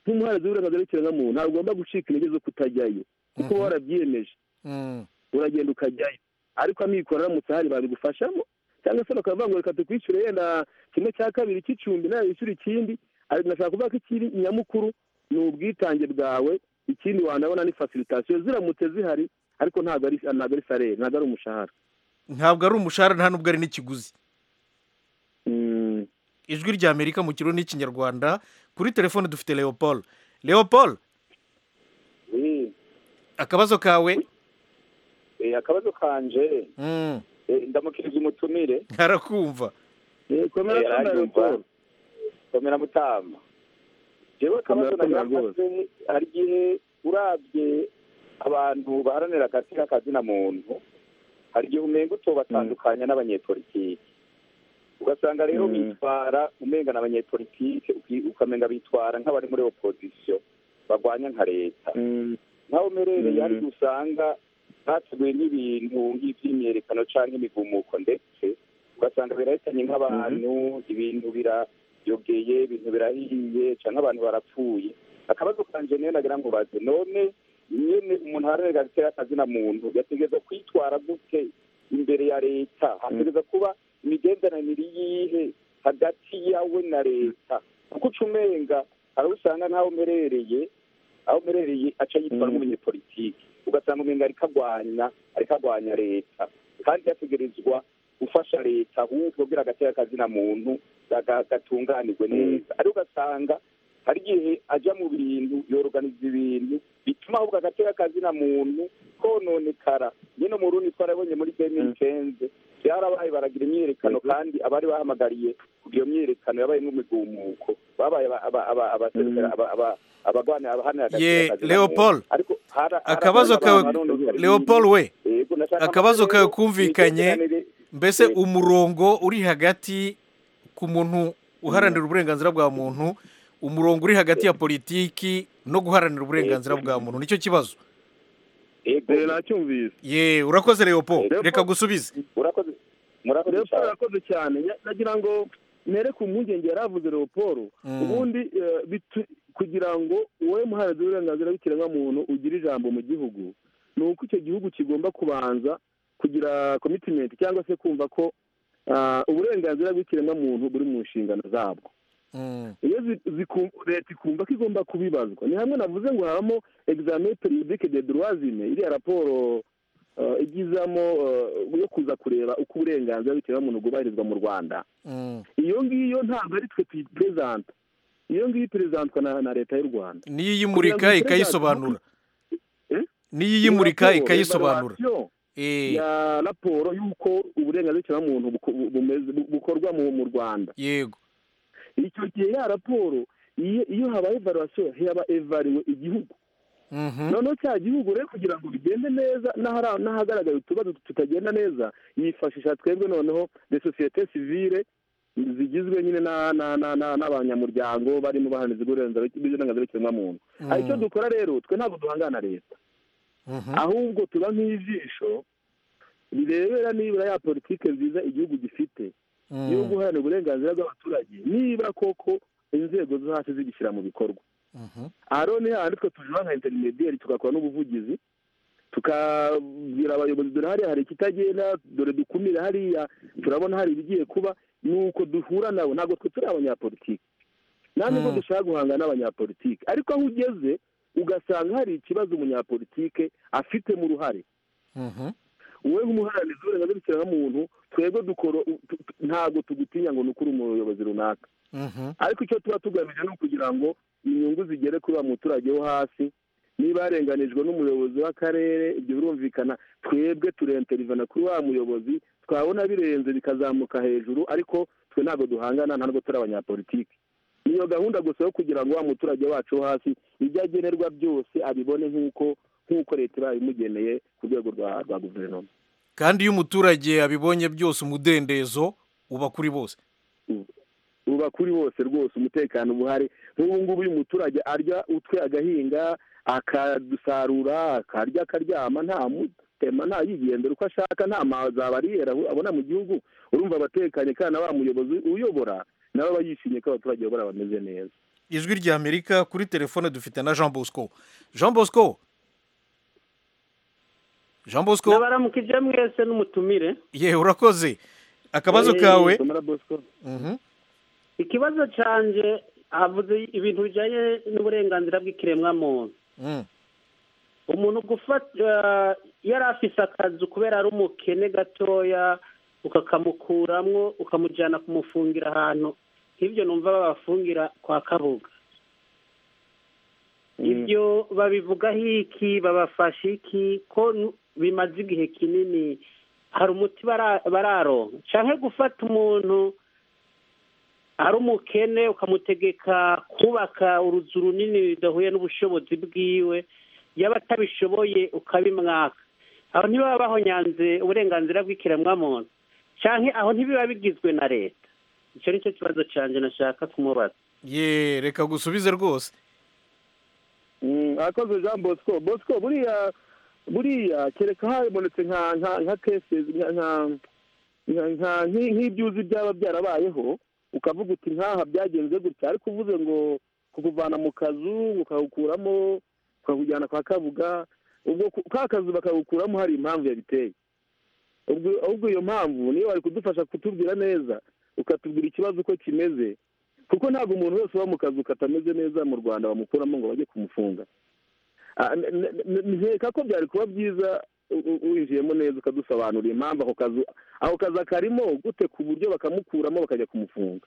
nk'umuharizi w'uburenganzira bw'ikiremwamuntu ntabwo ugomba gucika intege zo kutajyayo kuko wowe warabyiyemeje uragenda ukajyayo ariko amikoro aramutse ahari babigufashamo cyangwa se bakavuga ngo reka tukwishyure yenda kimwe cya kabiri cy'icumbi nawe wishyure ikindi ariko nashaka kuvuga ko ikiri nyamukuru ni ubwitange bwawe ikindi wanabona ni facilitation ziramutse zihari ariko ntabwo ari ntabwo ari salere ntabwo ari umushahara ntabwo ari umushahara nta nubwo ari n'ikiguzi ijwi rya amerika mu kirundi n'ikinyarwanda kuri telefone dufite leopold leopold akabazo kawe akabazo kanje Mm. eh, ndamukiriza umutumire arakumva Eh, aranyumva. komera mutama jewe akabazo Komera, komera nagaragaze hari igihe urabye abantu baharanira akazi k'akazina muntu hari igihe umenga utobatandukanya n'abanyepolitiki ugasanga rero bitwara umenga na abanyepolitike uki- ukamenga bitwara nk'abari muri opozisiyo barwanya nka leta naho merereye ariko usanga bateguye n'ibintu nk'iby'imyerekano cyangwa imigumuko ndetse ugasanga birahitanye nk'abantu ibintu birayogeye ibintu birahiye cyangwa abantu barapfuye akabazo kanje niyo nagira ngo baze none nyene umuntu aharanira gutera akazina muntu yategereza kwitwara gute imbere ya leta hategereza kuba imigenderanire yihe hagati yawe na leta kuko uca umenga hari usanga ntaho umerereye aho umerereye aca yitwara nk'umunyepolitiki ugasanga umenga ariko agwanya ariko agwanya leta kandi yategerezwa gufasha leta ahubwo kugira agatera akazina muntu gaga- gatunganirwe neza ariko ugasanga hari igihe ajya mu bintu yoroganiza ibintu bituma ahubwo agatera akazina muntu kononekara nyine mu rundi twarabonye muri deni cenze byarabaye baragira imyiyerekano kandi abari bahamagariye kugira iyo myiyerekano yabayemo imigumuko babaye aba- aba- aba- abaserukira- aba- aba- abagwanira abaharanira agatera Ye, akazina Leopold. muntu. Ariko hara- hara- akabazo abantu kawe barononekara leopold ibintu. we Yego, nashaka akabazo amaze kawe rero kumvikanye imitekeranire- mbese umurongo uri hagati ku muntu uharanira uburenganzira bwa muntu umurongo uri hagati ya politiki no guharanira uburenganzira bwa muntu nicyo kibazo nacyumvise ye urakoze leopo reka gusubize urakoze murakoze urakoze cyane nagira ngo mere ku mpungenge yari avuze leopold ubundi eh, bitu- kugira ngo wowe muhanzi w'uburenganzira bw'ikiremwamuntu ugire ijambo mu gihugu ni uko icyo gihugu kigomba kubanza kugira komitimenti cyangwa se kumva ko ah, uburenganzira bw'ikiremwamuntu buri mu nshingano zabwo iyo zi- ziku- leta ikumva ko igomba kubibazwa ni hamwe navuze ngo habamo examen periodique de droitine iriya raporo eh, igizamo eh, yo kuza kureba uko uburenganzira bw'ikiremwamuntu bwubahirizwa mu rwanda iyo ngiyo ntabwo ari twe tuyipurezanta iyo ngiyo iperezantwa na, na leta y'u rwanda niyo iyimurika ikayisobanura niyo iyimurika Raporo, ikayisobanura evaluation ya raporo y'uko uburenganzira bw'ikiremwamuntu buko- bu- bumeze- bu- bukorwa mu mu rwanda yego icyo gihe ya raporo iyo iyo habaye evaluation haba evariwe igihugu noneho cya gihugu rero kugira ngo bigende neza n'ahara- n'ahagaragaye utubazo tutagenda neza yifashisha twebwe noneho de sosiyete sivile zigizwe nyine na- na- na- na- n'abanyamuryango barimo bahanzi bw'uburenganzira bw'ikiremwamuntu Mm. hari icyo dukora rero twe ntabwo duhangana leta ahubwo tuba nk'ijisho rirebera nibura ya politiki nziza igihugu gifite yo guharanira uburenganzira bw'abaturage niba koko inzego zo hasi zigishyira mu bikorwa aha rero ni hahandi twe tujura nka interinediyeri tugakora n'ubuvugizi tukabwira abayobozi dore hariya hari ikitagenda dore dukumire hariya turabona hari ibigiye kuba ni uko duhura nabo ntabwo twe turi abanyapolitiki nta nubwo dushaka guhangana n'abanyapolitiki ariko aho ugeze ugasanga hari ikibazo umunyapolitike afitemo uruhare wowe nk'umuharanira uburenganzira bw'ikiremwamuntu twebwe dukora tu- tu- ntabwo tugutinya ngo ni ukuri umuyobozi runaka ariko icyo tuba tugamije ni ukugira ngo inyungu zigere kuri wa muturage wo hasi niba yarenganijwe n'umuyobozi w'akarere ibyo birumvikana twebwe turenterivana kuri wa muyobozi twabona birenze bikazamuka hejuru ariko twe ntabwo duhangana nta nubwo turi abanyapolitiki niyo gahunda gusa yo kugira ngo wa muturage wacu wo hasi ibyo agenerwa byose abibone nk'uko nk'uko leta iba imugeneye ku rwego rwa rwa guverinoma kandi iyo umuturage abibonye byose umudendezo uba kuri bose uba kuri bose rwose umutekano uba uhari nk'ubu ngubu uyu muturage arya utwe agahinga akadusarura akarya akaryama nta mutema nta yigendera uko ashaka nta maza bariyera abona mu gihugu urumva abatekanye kandi na wa muyobozi uyobora nabo aba yishimiye ko abaturage bayobora bameze neza ijwi rya amerika kuri telefone dufite na jean bosco jean bosco jean bosco nabaramukije mwese n'umutumire ye urakoze akabazo kawe Mhm. ikibazo cyanjye havuze ibintu bijyanye n'uburenganzira bw'ikiremwamuntu Mm. umuntu gufata yari afise akazu kubera ari umukene gatoya ukakamukuramo ukamujyana kumufungira ahantu nk'ibyo numva babafungira kwa kabuga ibyo babivugaho iki babafashe iki ko nu- bimaze igihe kinini hari umuti bara- bararonka cyangwa gufata umuntu ari umukene ukamutegeka kubaka uruzu runini rudahuye n'ubushobozi bwiwe yaba atabishoboye ukabimwaka aho ntibaba bahonyanze uburenganzira bw'ikiremwamuntu cyangwa aho ntibiba bigizwe na leta icyo ni cyo kibazo cyanjye nashaka kumubaza ye reka gusubize rwose akoze jean bosco bosco buriya buriya kereka habonetse nka nka nka kese nka nka- nka- nka- nki- nk'ibyuzi byaba byarabayeho ukavuga uti nkaha byagenze gutya ariko uvuze ngo kukuvana mu kazu ukawukuramo ukawujyana kwa kabuga ubwo ku- ka kazu bakawukuramo hari impamvu yabiteye ubwo ahubwo iyo mpamvu niyo bari kudufasha kutubwira neza ukatubwira ikibazo uko kimeze kuko ntabwo umuntu wese uba mu kazu katameze neza mu rwanda bamukuramo ngo bajye kumufunga Ah, n- n- n- nkeka ko byari kuba byiza u- u- winjiyemo neza ukadusobanurira impamvu ako kazu ako kazi akarimo gute ku buryo bakamukuramo bakajya kumufunga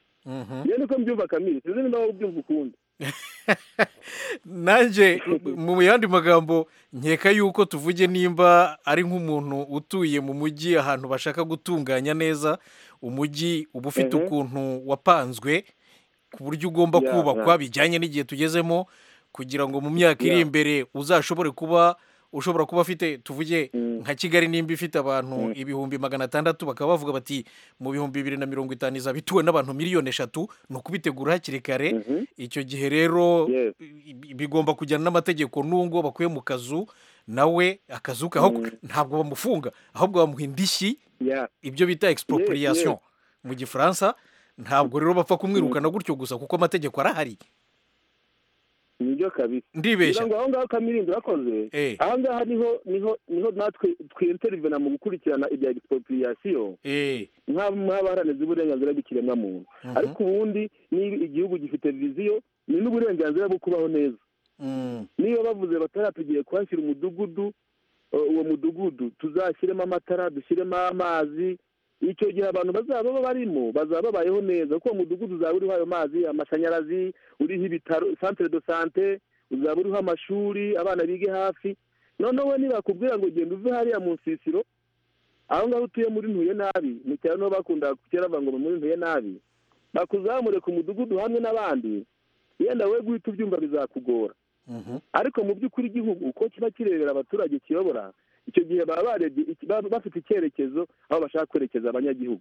iyo niko mbyumva kamiri sinzi niba wowe ubyumva ukundi nanjye mu yandi magambo nkeka yuko tuvuge nimba ari nk'umuntu utuye mu mujyi ahantu bashaka gutunganya neza umujyi uba ufite Mhm. ukuntu wapanzwe ku buryo ugomba Yeah, kubakwa yeah. bijyanye n'igihe tugezemo kugira ngo mu myaka iri Yeah. imbere uzashobore kuba ushobora kuba afite tuvuge nka kigali nimba ifite abantu ibihumbi magana atandatu bakaba bavuga bati mu bihumbi bibiri na mirongo itanu izaba ituwe n'abantu miliyoni eshatu ni ukubitegura hakiri kare icyo gihe rero i- i- bigomba kujyana n'amategeko n'ubwo bakuye mu kazu nawe akazuka aho ntabwo bamufunga ahubwo bamuha indishyi ibyo bita expropriation mu gifaransa ntabwo rero bapfa kumwirukana gutyo gusa kuko amategeko arahari nibyo kabisa Ndibeshya. kugira ngo aho ngaho kamirindo urakoze Eh. aha ngaha niho niho niho natwe twinterivena mu gukurikirana ibya expropriation nk'abo nk'abaharanira uburenganzira bw'ikiremwamuntu Mhm. ariko ubundi niba igihugu gifite viziyo ni n'uburenganzira bwo kubaho neza niba bavuze batara tugiye kuhashyira umudugudu uh, uwo mudugudu tuzashyiremo amatara dushyiremo amazi icyo gihe abantu bazaba baba barimo bazaba babayeho neza kuko uwo mudugudu uzaba uriho ayo mazi amashanyarazi uriho ibitaro centre de sante uzaba uriho amashuri abana bige hafi noneho ntibakubwira ngo genda uve hariya mu nsisiro aho ngaho utuye muri ntuye nabi mu cyaro niho bakundaga kera bavuga ngo ni muri ntuye nabi bakuzamure ku mudugudu hamwe n'abandi yenda we guhita ubyumva bizakugora ariko mu by'ukuri igihugu uko kiba kirebera abaturage kiyobora icyo gihe baba barebye iki- baba bafite icyerekezo aho bashaka kwerekeza abanyagihugu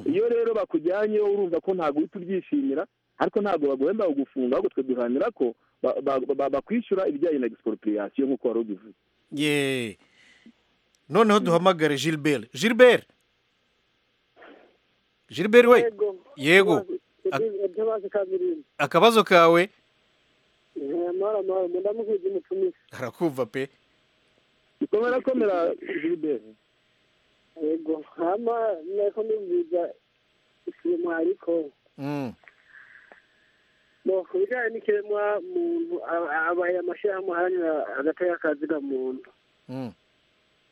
iyo rero bakujyanyeho urumva ko ntabwo uhita ubyishimira ariko ntabwo baguhemba kugufunga ahubwo twe duharanira ko ba- ba- ba- bakwishyura ibijyanye na expropriation nk'uko wari ubivuze ye noneho duhamagare gilbert gilbert gilbert we yego ndabazi kabiri akabazo kawe amahoro amahoro ndamuhuje umutumisi harakumva pe komera komera gilbert yego hama nako mbibwiza ikiremwa ariko Mm. bo ku bijyanye n'ikiremwa muntu aba- abaye amashyirahamwe aharanira agateka kazi ga muntu Mm.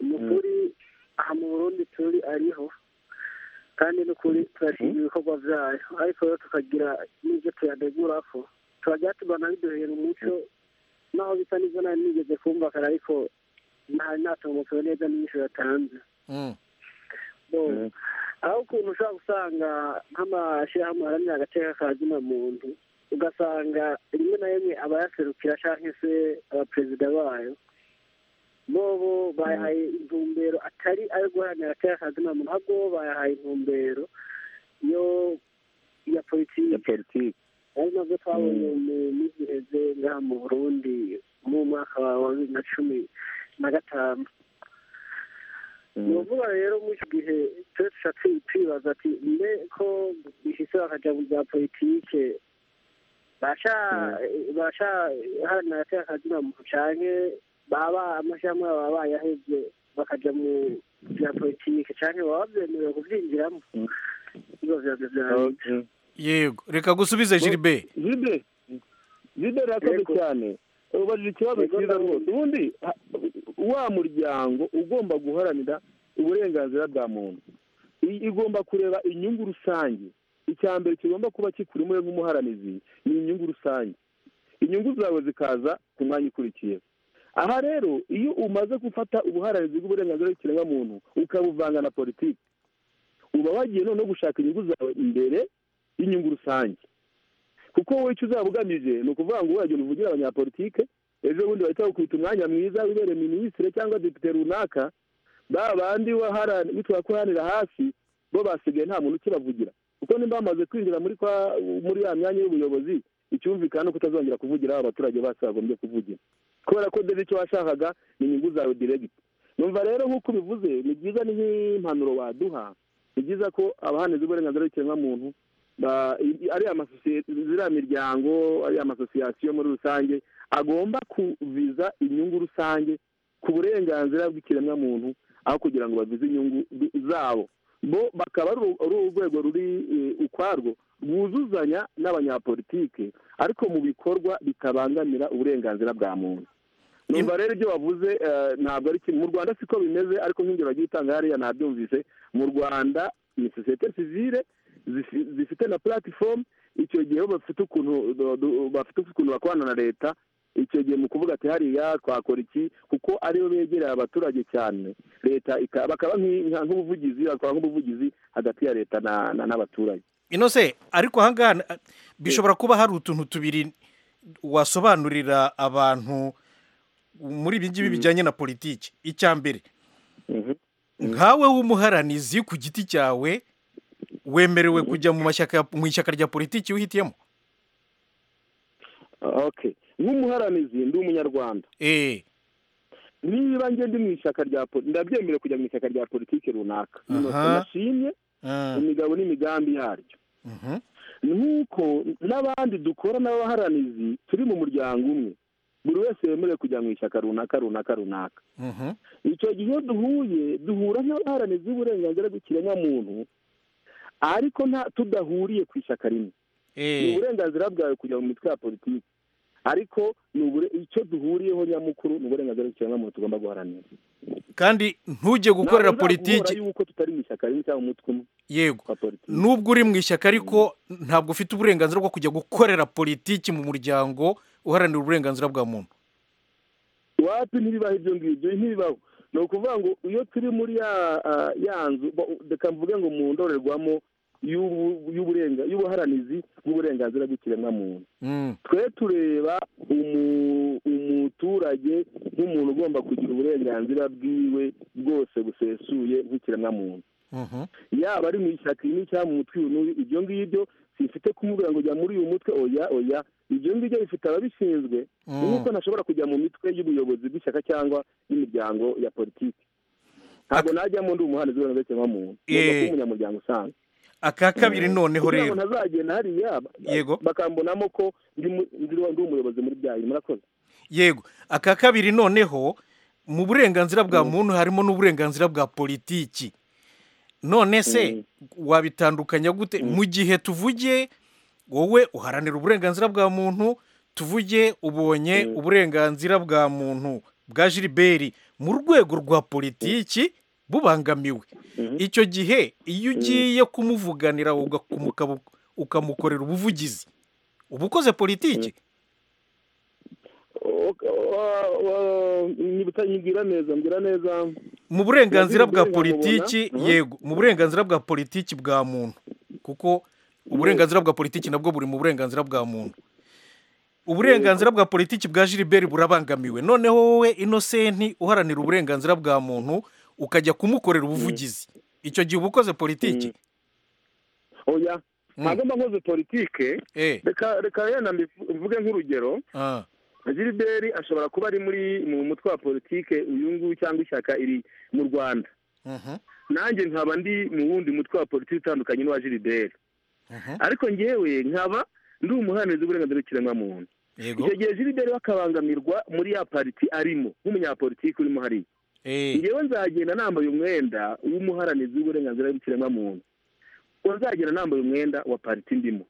umukuri aha mu burundi turi ariho kandi n'ukuri turashima ibikorwa byayo ariko rero tukagira n'ibyo tuyadegura ko turajya tubana biduhera umuco naho bisa n'izo nari nigeze kumvakana ariko ntari natungukiwe neza n'inyishu yatanze Mm. Bo, aho ukuntu ushobora gusanga nk'amashyirahamwe aharanira agateka ka zina muntu ugasanga rimwe na rimwe abayaserukira cyangwa se abaperezida bayo bobo bayahaye intumbero atari ayo guharanira agateka ka zina muntu ahubwo bo bayahaye intumbero yo ya politiki ari nabyo twabonye mu minsi iheze ngaha mu burundi mu mwaka wa wa bibiri na cumi na gatanu ni ukuvuga rero muri iki gihe twese dushatse twibaza ati mbe ko bihise bakajya mu bya politike basha basha hano yateye akazina mu canke baba amashyirahamwe baba bayahevye bakaja mu bya politike canke baba byemerewe kuvyinjiramo izo vyazo vyawe yego reka gusubize gilbert gilbert gilbert urakoze cyane ubajije ikibazo cyiza rwose ubundi ha- wa muryango ugomba guharanira uburenganzira bwa muntu i- igomba kureba inyungu rusange icya mbere kigomba kuba kikurimo we nk'umuharanizi ni inyungu rusange inyungu zawe zikaza ku mwanya ukurikiyeho aha rero iyo umaze gufata ubuharanizi bw'uburenganzira bw'ikiremwamuntu ukabuvanga na politiki uba wagiye noneho gushaka inyungu zawe imbere y'inyungu rusange kuko wowe icyo uzaba ugamije ni ukuvuga ngo uragenda uvugire abanyapolitike ejo bundi bahita bakwita umwanya mwiza wibere minisitiri cyangwa depite runaka ba bandi waharani- bitwa ko uharanira hasi bo basigaye nta muntu ukibavugira kuko nimba bamaze kwinjira muri kwa muri ya myanya y'ubuyobozi icyumvikana ni uko utazongera kuvugira aho abaturage bose bagombye kuvugira kubera ko dore icyo washakaga ni inyungu zawe diregiti numva rero nk'uko ubivuze ni byiza ni nk'impanuro waduha ni byiza ko abahaneze uburenganzira bw'ikiremwamuntu ba- i- ariya masosiyete ziriya miryango ariya amasosiyasiyo muri rusange agomba kuviza inyungu rusange ku burenganzira bw'ikiremwamuntu aho kugira ngo bavize inyungu bi- zabo bo bakaba ari uru- ari urwego ruri eh, ukwarwo rwuzuzanya n'abanyapolitike ariko mu bikorwa bitabangamira uburenganzira bwa muntu numva rero ibyo wavuze eh, ntabwo ari kimwe mu rwanda siko bimeze ariko nk'ibyo bagiye itanga hariya nabyumvise mu rwanda ni sosiyete sivile zifi- zifite na platifomu icyo gihe bo bafite ukuntu do- do- bafite ukuntu bakorana na leta icyo gihe mu kuvuga ati hariya twakora iki kuko aribo begereye abaturage cyane leta ika- bakaba nk'i- nka- nk'ubuvugizi bakora nk'ubuvugizi hagati ya leta na- na- n'abaturage inose ariko ahangaha na- bishobora kuba hari utuntu tubiri wasobanurira abantu muri ibi ngibi bijyanye na politiki icya mbere nkawe w'umuharanizi ku giti cyawe wemerewe kujya mu mashyaka mu ishyaka rya politiki wihitiyemo okay nk'umuharanizi ndi umunyarwanda niba ngende mu ishyaka rya poli ndabyemera kujya mu ishyaka rya politiki runaka nashimye imigabo n'imigambi yaryo nk'uko n'abandi dukora n'abaharanizi turi mu muryango umwe buri wese wemerewe kujya mu ishyaka runaka runaka runaka icyo gihe iyo duhuye duhura nk'abaharanizi b'uburenganzira bw'ikiremwamuntu ariko nta tudahuriye ku ishyaka rimwe ni uburenganzira bwawe kujya mu mitwe ya politiki ariko icyo duhuriyeho nyamukuru ni uburenganzira bw'ikiremwamuntu tugomba guharanira kandi ntujye gukorera Ntabwo politiki bizaguhora yuko tutari mu ishyaka rimwe cyangwa mu mutwe umwe yego wa politiki nubwo uri mu ishyaka ariko ntabwo ufite uburenganzira bwo kujya gukorera politiki mu muryango uharanira uburenganzira bwa muntu wapi ntibibaho ibyo ngibyo ntibibaho ni ukuvuga ngo iyo turi muri ya ah, ya nzu bo- reka mvuge ngo mu ndorerwamo y'ubu- y'uburenga- y'ubuharanizi bw'uburenganzira bw'ikiremwamuntu twe tureba umu- umuturage nk'umuntu ugomba kugira uburenganzira bwiwe bwose busesuye nk'ikiremwamuntu yaba ari mu ishyaka rimwe cyangwa mu mutwe uyu n'uyu ibyo ngibyo sifite kumubwira ngo jya muri uyu mutwe oya oya ibyo ngibyo bifite ababishinzwe Mm. nk'uko ntashobora kujya mu mitwe y'ubuyobozi bw'ishyaka cyangwa y'imiryango ya politiki ntabwo najyamo ndi umuhanzi w'uburenganzira cyangwa muntu ngomba Eh. kuba umunyamuryango usanzwe aka kabiri noneho kugira rero ngo ntazagenda hariya Yego. bakambonamo ko ndi mu- ndi ndi umuyobozi muri bya bintu murakoze yego aka kabiri noneho mu burenganzira bwa muntu harimo n'uburenganzira bwa politiki none se wabitandukanya gute mu gihe tuvuge wowe uharanira uburenganzira bwa muntu tuvuge ubonye uburenganzira bwa muntu bwa Gilbert mu rwego rwa politiki bubangamiwe icyo gihe iyo ugiye kumuvuganira ugakumu- ukamukorera ubuvugizi uba ukoze politiki nyibwira neza mbwira neza mu burenganzira bwa Yazira politiki ubwenge yego mu burenganzira bwa politiki bwa muntu kuko uburenganzira bwa politiki nabwo buri mu burenganzira bwa muntu uburenganzira bwa politiki bwa Gilbert burabangamiwe noneho wowe inosenti uharanira uburenganzira bwa muntu ukajya kumukorera ubuvugizi icyo gihe uba ukoze politiki oya ntabwo mba nkoze politike reka reka yenda mbivu- mvuge nk'urugero Ah, gilbert ashobora kuba ari muri mu mutwe wa politike uyu nguyu cyangwa ishyaka iri mu rwanda mhm, nanjye nkaba ndi mu wundi mutwe wa politiki utandukanye n'uwa gilbert mhm. ariko ngewe nkaba ndi umuhanurizi w'uburenganzira bw'ikiremwamuntu yego icyo gihe gilbert we akabangamirwa muri ya pariti arimo nk'umunyapolitiki urimo hariya ngewe nzagenda nambaye umwenda w'umuharanizi w'uburenganzira bw'ikiremwamuntu uzagenda nambaye umwenda wa pariti ndimo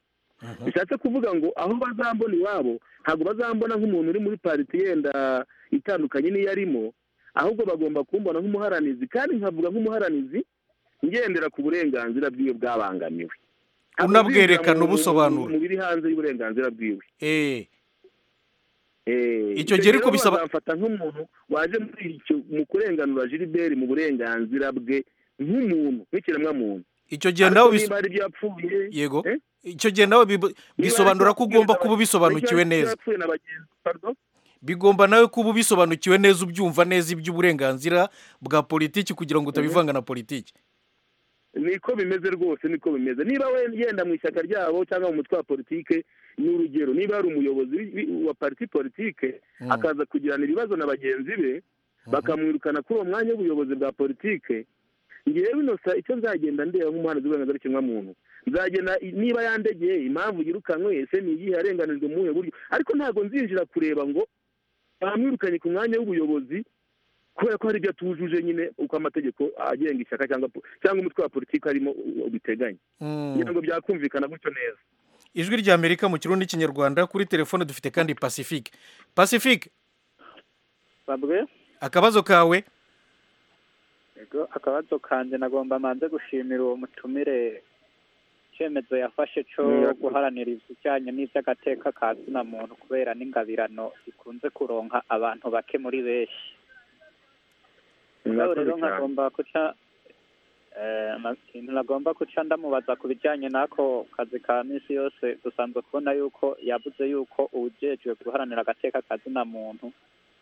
bishatse kuvuga ngo aho bazambona iwabo ntabwo bazambona nk'umuntu uri muri pariti yenda itandukanye n'iyo arimo ahubwo bagomba kumbona nk'umuharanizi kandi nkavuga nk'umuharanizi ngendera ku burenganzira bwiwe bwabangamiwe Unabwerekana, Mu- mu- ubusobanura. mu biri hanze y'uburenganzira bwiwe Eh, icyo gihe ariko bisaba bamfata nk'umuntu waje muri icyo mu kurenganura gilbert mu burenganzira bwe nk'umuntu nk'ikiremwamuntu icyo gihe nawe Ariko bis- niba hari ibyo yapfuye yego icyo gihe nawe bib- bisobanura ko ugomba kuba ubisobanukiwe neza bigomba nawe kuba ubisobanukiwe neza ubyumva neza iby'uburenganzira bwa politiki kugira ngo utabivanga na politiki niko bimeze rwose niko bimeze niba we yenda mu ishyaka ryabo cyangwa mu mutwe wa politike ni urugero niba ari umuyobozi wi- wi- wa pariti politike Mm. akaza kugirana ibibazo na bagenzi be bakamwirukana kuri uwo mwanya w'ubuyobozi bwa politike ngewe binosa icyo nzagenda ndeba nk'umuhanzi w'uburenganzira bw'ikiremwamuntu nzagenda i- niba yandegeye impamvu yirukanywe ese ni iyihe yarenganijwe mu buhe buryo ariko ntabwo nzinjira kureba ngo bamwirukanye ku mwanya w'ubuyobozi kubera ko hari ibyo atujuje nyine uko amategeko agenga ishyaka cyangwa po- cyangwa umutwe wa politiki harimo u- u- biteganya kugira ngo byakumvikana gutyo neza ijwi rya amerika mu kirundi n'ikinyarwanda kuri telefone dufite kandi pacifique pacifique babwe akabazo kawe yego akabazo kanjye nagomba manze gushimira uwo mutumire icyemezo yafashe cyo guharanira ibijyanye n'iby'agateka ka zina muntu kubera n'ingabirano zikunze kuronka abantu bake muri benshi nawe rero nkagomba guca eh, na- ikintu nagomba guca ndamubaza ku bijyanye n'ako kazi ka minsi yose dusanzwe kubona yuko yabuze yuko uwujejwe guharanira agateka ka zina muntu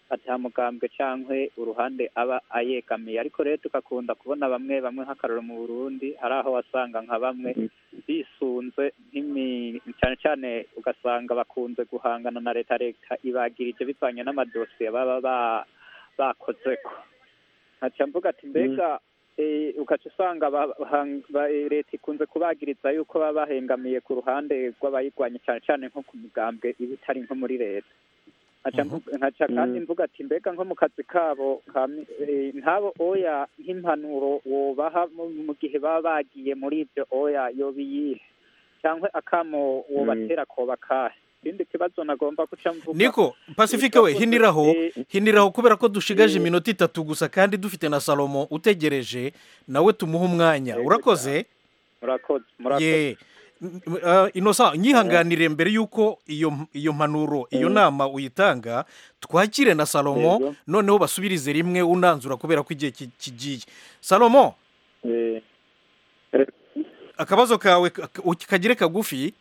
atahamugambwe cyangwa uruhande aba ayegamiye ariko rero tugakunda kubona bamwe bamwe nk'akaroro mu burundi hari aho wasanga nka bamwe bisunze nk'imi- cyane cyane ugasanga bakunze guhangana na leta leta ibagirije bivanye n'amadosiye baba ba bakozeko nkaca mvuga ati mbega eh, ukaca usanga ba- bahang- ba- eh, leta ikunze kubagiriza yuko baba bahengamiye ku ruhande rw'abayirwanya cyane cyane nko ku mugambwe iba itari nko muri leta nkaca mvu- nkaca kandi Mm. mvuga ati mbega nko mu kazi kabo ka mi- eh, nk'abo oya nk'impanuro wobaha mu- mu gihe baba bagiye muri ibyo oya yoba iyihe cyangwa akamo wobatera koba kahe ikindi kibazo nagomba guca mvuga niko pasifike we hiniraho hiniraho kubera ko dushigaje iminota itatu gusa kandi dufite na salomo utegereje nawe tumuhe umwanya urakoze murakoze murakoze ye N- n- ah, inosa nyihanganire mbere y'uko iyo m- iyo mpanuro Mm. iyo nama uyitanga twakire na salomo Yego. noneho basubirize rimwe unanzura kubera ko igihe ki- kigiye salomo akabazo kawe ka- ka- kagire kagufi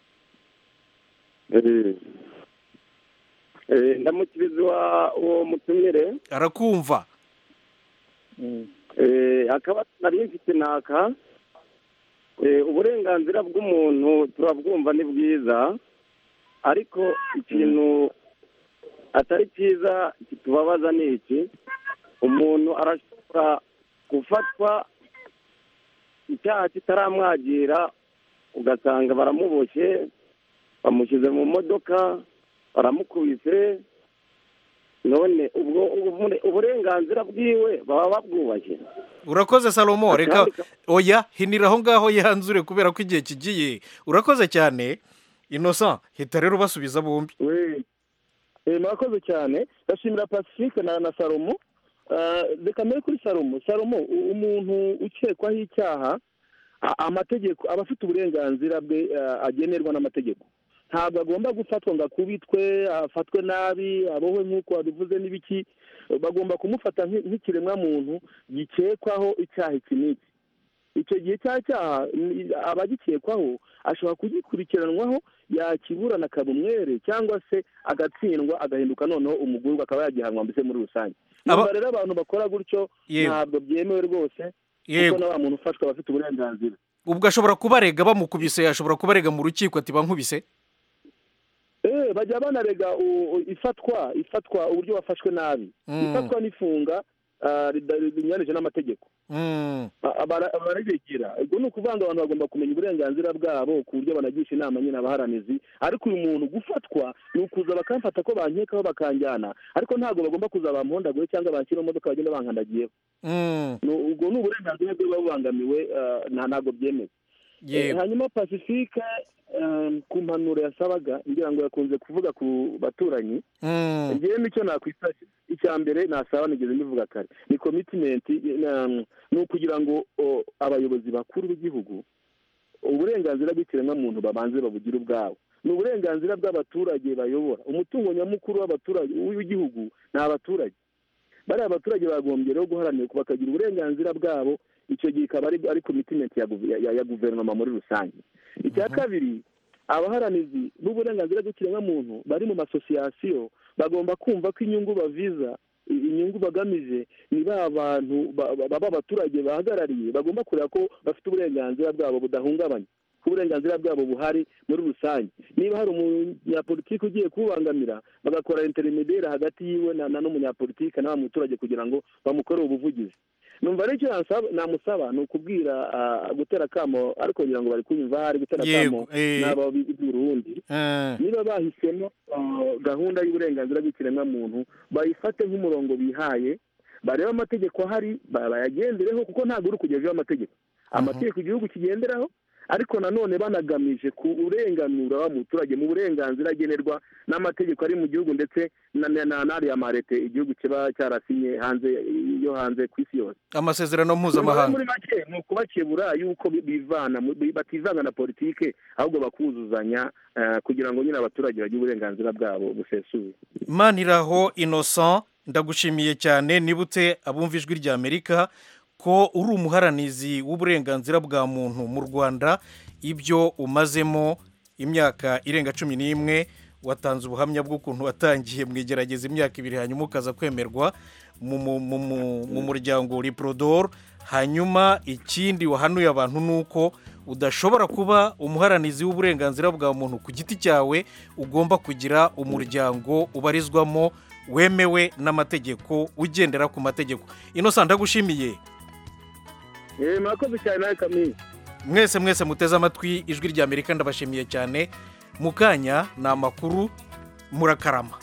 ndamukibiza uwa- uwo mutumire arakumva Eh, akabazo nari mfite naka Eh, uburenganzira bw'umuntu turabwumva ni bwiza ariko ikintu atari cyiza kitubabaza ni iki umuntu arashobora gufatwa icyaha kitaramwagira ugasanga baramuboshye bamushyize mu modoka baramukubise none ubwo ubure- uburenganzira bwiwe baba babwubashye urakoze salomo reka oya hinira aho ngaho yanzure kubera ko igihe kigiye urakoze cyane inosa hita rero ubasubiza bombi Eh, murakoze cyane ndashimira pacifique na na salomo Ah, reka mbere kuri salomo salomo u- umuntu ukekwaho icyaha a- amategeko aba afite uburenganzira bwe ah, agenerwa n'amategeko ntabwo agomba gufatwa ngo akubitwe afatwe nabi abohwe nk'uko wabivuze n'ibiki bagomba kumufata nk'i- nk'ikiremwa muntu gikekwaho icyaha iki n'iki icyo gihe cya cyaha ni- abagikekwaho ashobora kugikurikiranwaho yakiburana akaba umwere cyangwa se agatsindwa agahinduka noneho umugurwa akaba yagihanwa mbese muri rusange Aba- Numva rero abantu bakora gutyo Yewe. ntabwo byemewe rwose kuko Yego. na wa muntu ufashwa aba afite uburenganzira ubwo ashobora kubarega bamukubise yashobora kubarega mu rukiko ati bankubise Eh, bajya banarega u- u- ifatwa ifatwa uburyo wafashwe nabi Mm. ifatwa n'ifunga ah, rida- rinyuranije n'amategeko Mm. Ba- abara- bararegera ubwo ni ukuvanga abantu bagomba kumenya uburenganzira bwabo ku buryo banagisha inama nyine abaharanizi ariko uyu muntu gufatwa ni ukuza bakamfata ko bankekaho bakanjyana ariko ntabwo bagomba kuza bampondagure cyangwa banshyira mu modoka bagenda bankandagiyeho Mm. Ni- ubwo ni uburenganzira bwe buba bubangamiwe ah, nta ntabwo byemewe Yego. Eh, hanyuma pacifique ah, ku mpanuro yasabaga ngira ngo yakunze kuvuga ku baturanyi Mm. ngewe nicyo nakwifasha icya mbere nasaba nigeze mbivuga kare ni komitimenti ni ukugira ngo o, abayobozi bakuru b'igihugu uburenganzira bw'ikiremwamuntu babanze babugire ubwabo ni uburenganzira bw'abaturage bayobora umutungo nyamukuru w'abaturage w'igihugu ni abaturage bariya abaturage bagombye rero guharanira ko bakagira uburenganzira bwabo icyo gihe ikaba ari ari komitimenti ya guve- ya- ya guverinoma muri rusange icya kabiri abaharanizi b'uburenganzira bw'ikiremwamuntu bari mu masosiyasiyo bagomba kumva ko inyungu baviza i- inyungu bagamije ni ba bantu ba- ba- baba abaturage bahagarariye bagomba kureba ko bafite uburenganzira bwabo budahungabanye ko uburenganzira bwabo buhari muri rusange niba hari umunyapolitiki ugiye kubangamira bagakora interimedere hagati yiwe na na n'umunyapolitiki na wa muturage kugira ngo bamukorere ubuvugizi numva ari icyo nasaba- namusaba ni ukubwira ah, gutera akamo ariko ngira ngo bari kunyumva hari gutera akamo Yego, eh. n'aba b'urundi Mm. niba bahisemo uh, gahunda y'uburenganzira bw'ikiremwamuntu bayifate nk'umurongo bihaye barebe amategeko ahari ba- bayagendereho kuko ntabwo uri kugejeho amategeko amategeko igihugu kigenderaho ariko nanone banagamije kurenganura wa muturage mu burenganzira agenerwa n'amategeko ari mu gihugu ndetse na- na- na- n'ariya marete igihugu kiba cyarasinye hanze yo hanze ku isi yose amasezerano muri mpuzamahanga make ni ukubakebura yuko bi- bivana mu- bi- bativanga na politike ahubwo bakuzuzanya eh, kugira ngo nyine abaturage bagire uburenganzira bwabo busesuye maniraho innocent ndagushimiye cyane nibutse abumva ijwi rya amerika ko uri umuharanizi w'uburenganzira bwa muntu mu rwanda ibyo umazemo imyaka irenga cumi n'imwe watanze ubuhamya bw'ukuntu watangiye mu igerageza imyaka ibiri hanyuma ukaza kwemerwa mu- mu- mu- mu- mu muryango riprodor hanyuma ikindi wahanuye abantu ni uko udashobora kuba umuharanizi w'uburenganzira bwa muntu ku giti cyawe ugomba kugira umuryango ubarizwamo wemewe n'amategeko ugendera ku mategeko ino ndagushimiye murakoze cyane nawe kamini mwese mwese muteze amatwi ijwi ry'amerika ndabashimiye cyane mu kanya ni amakuru murakarama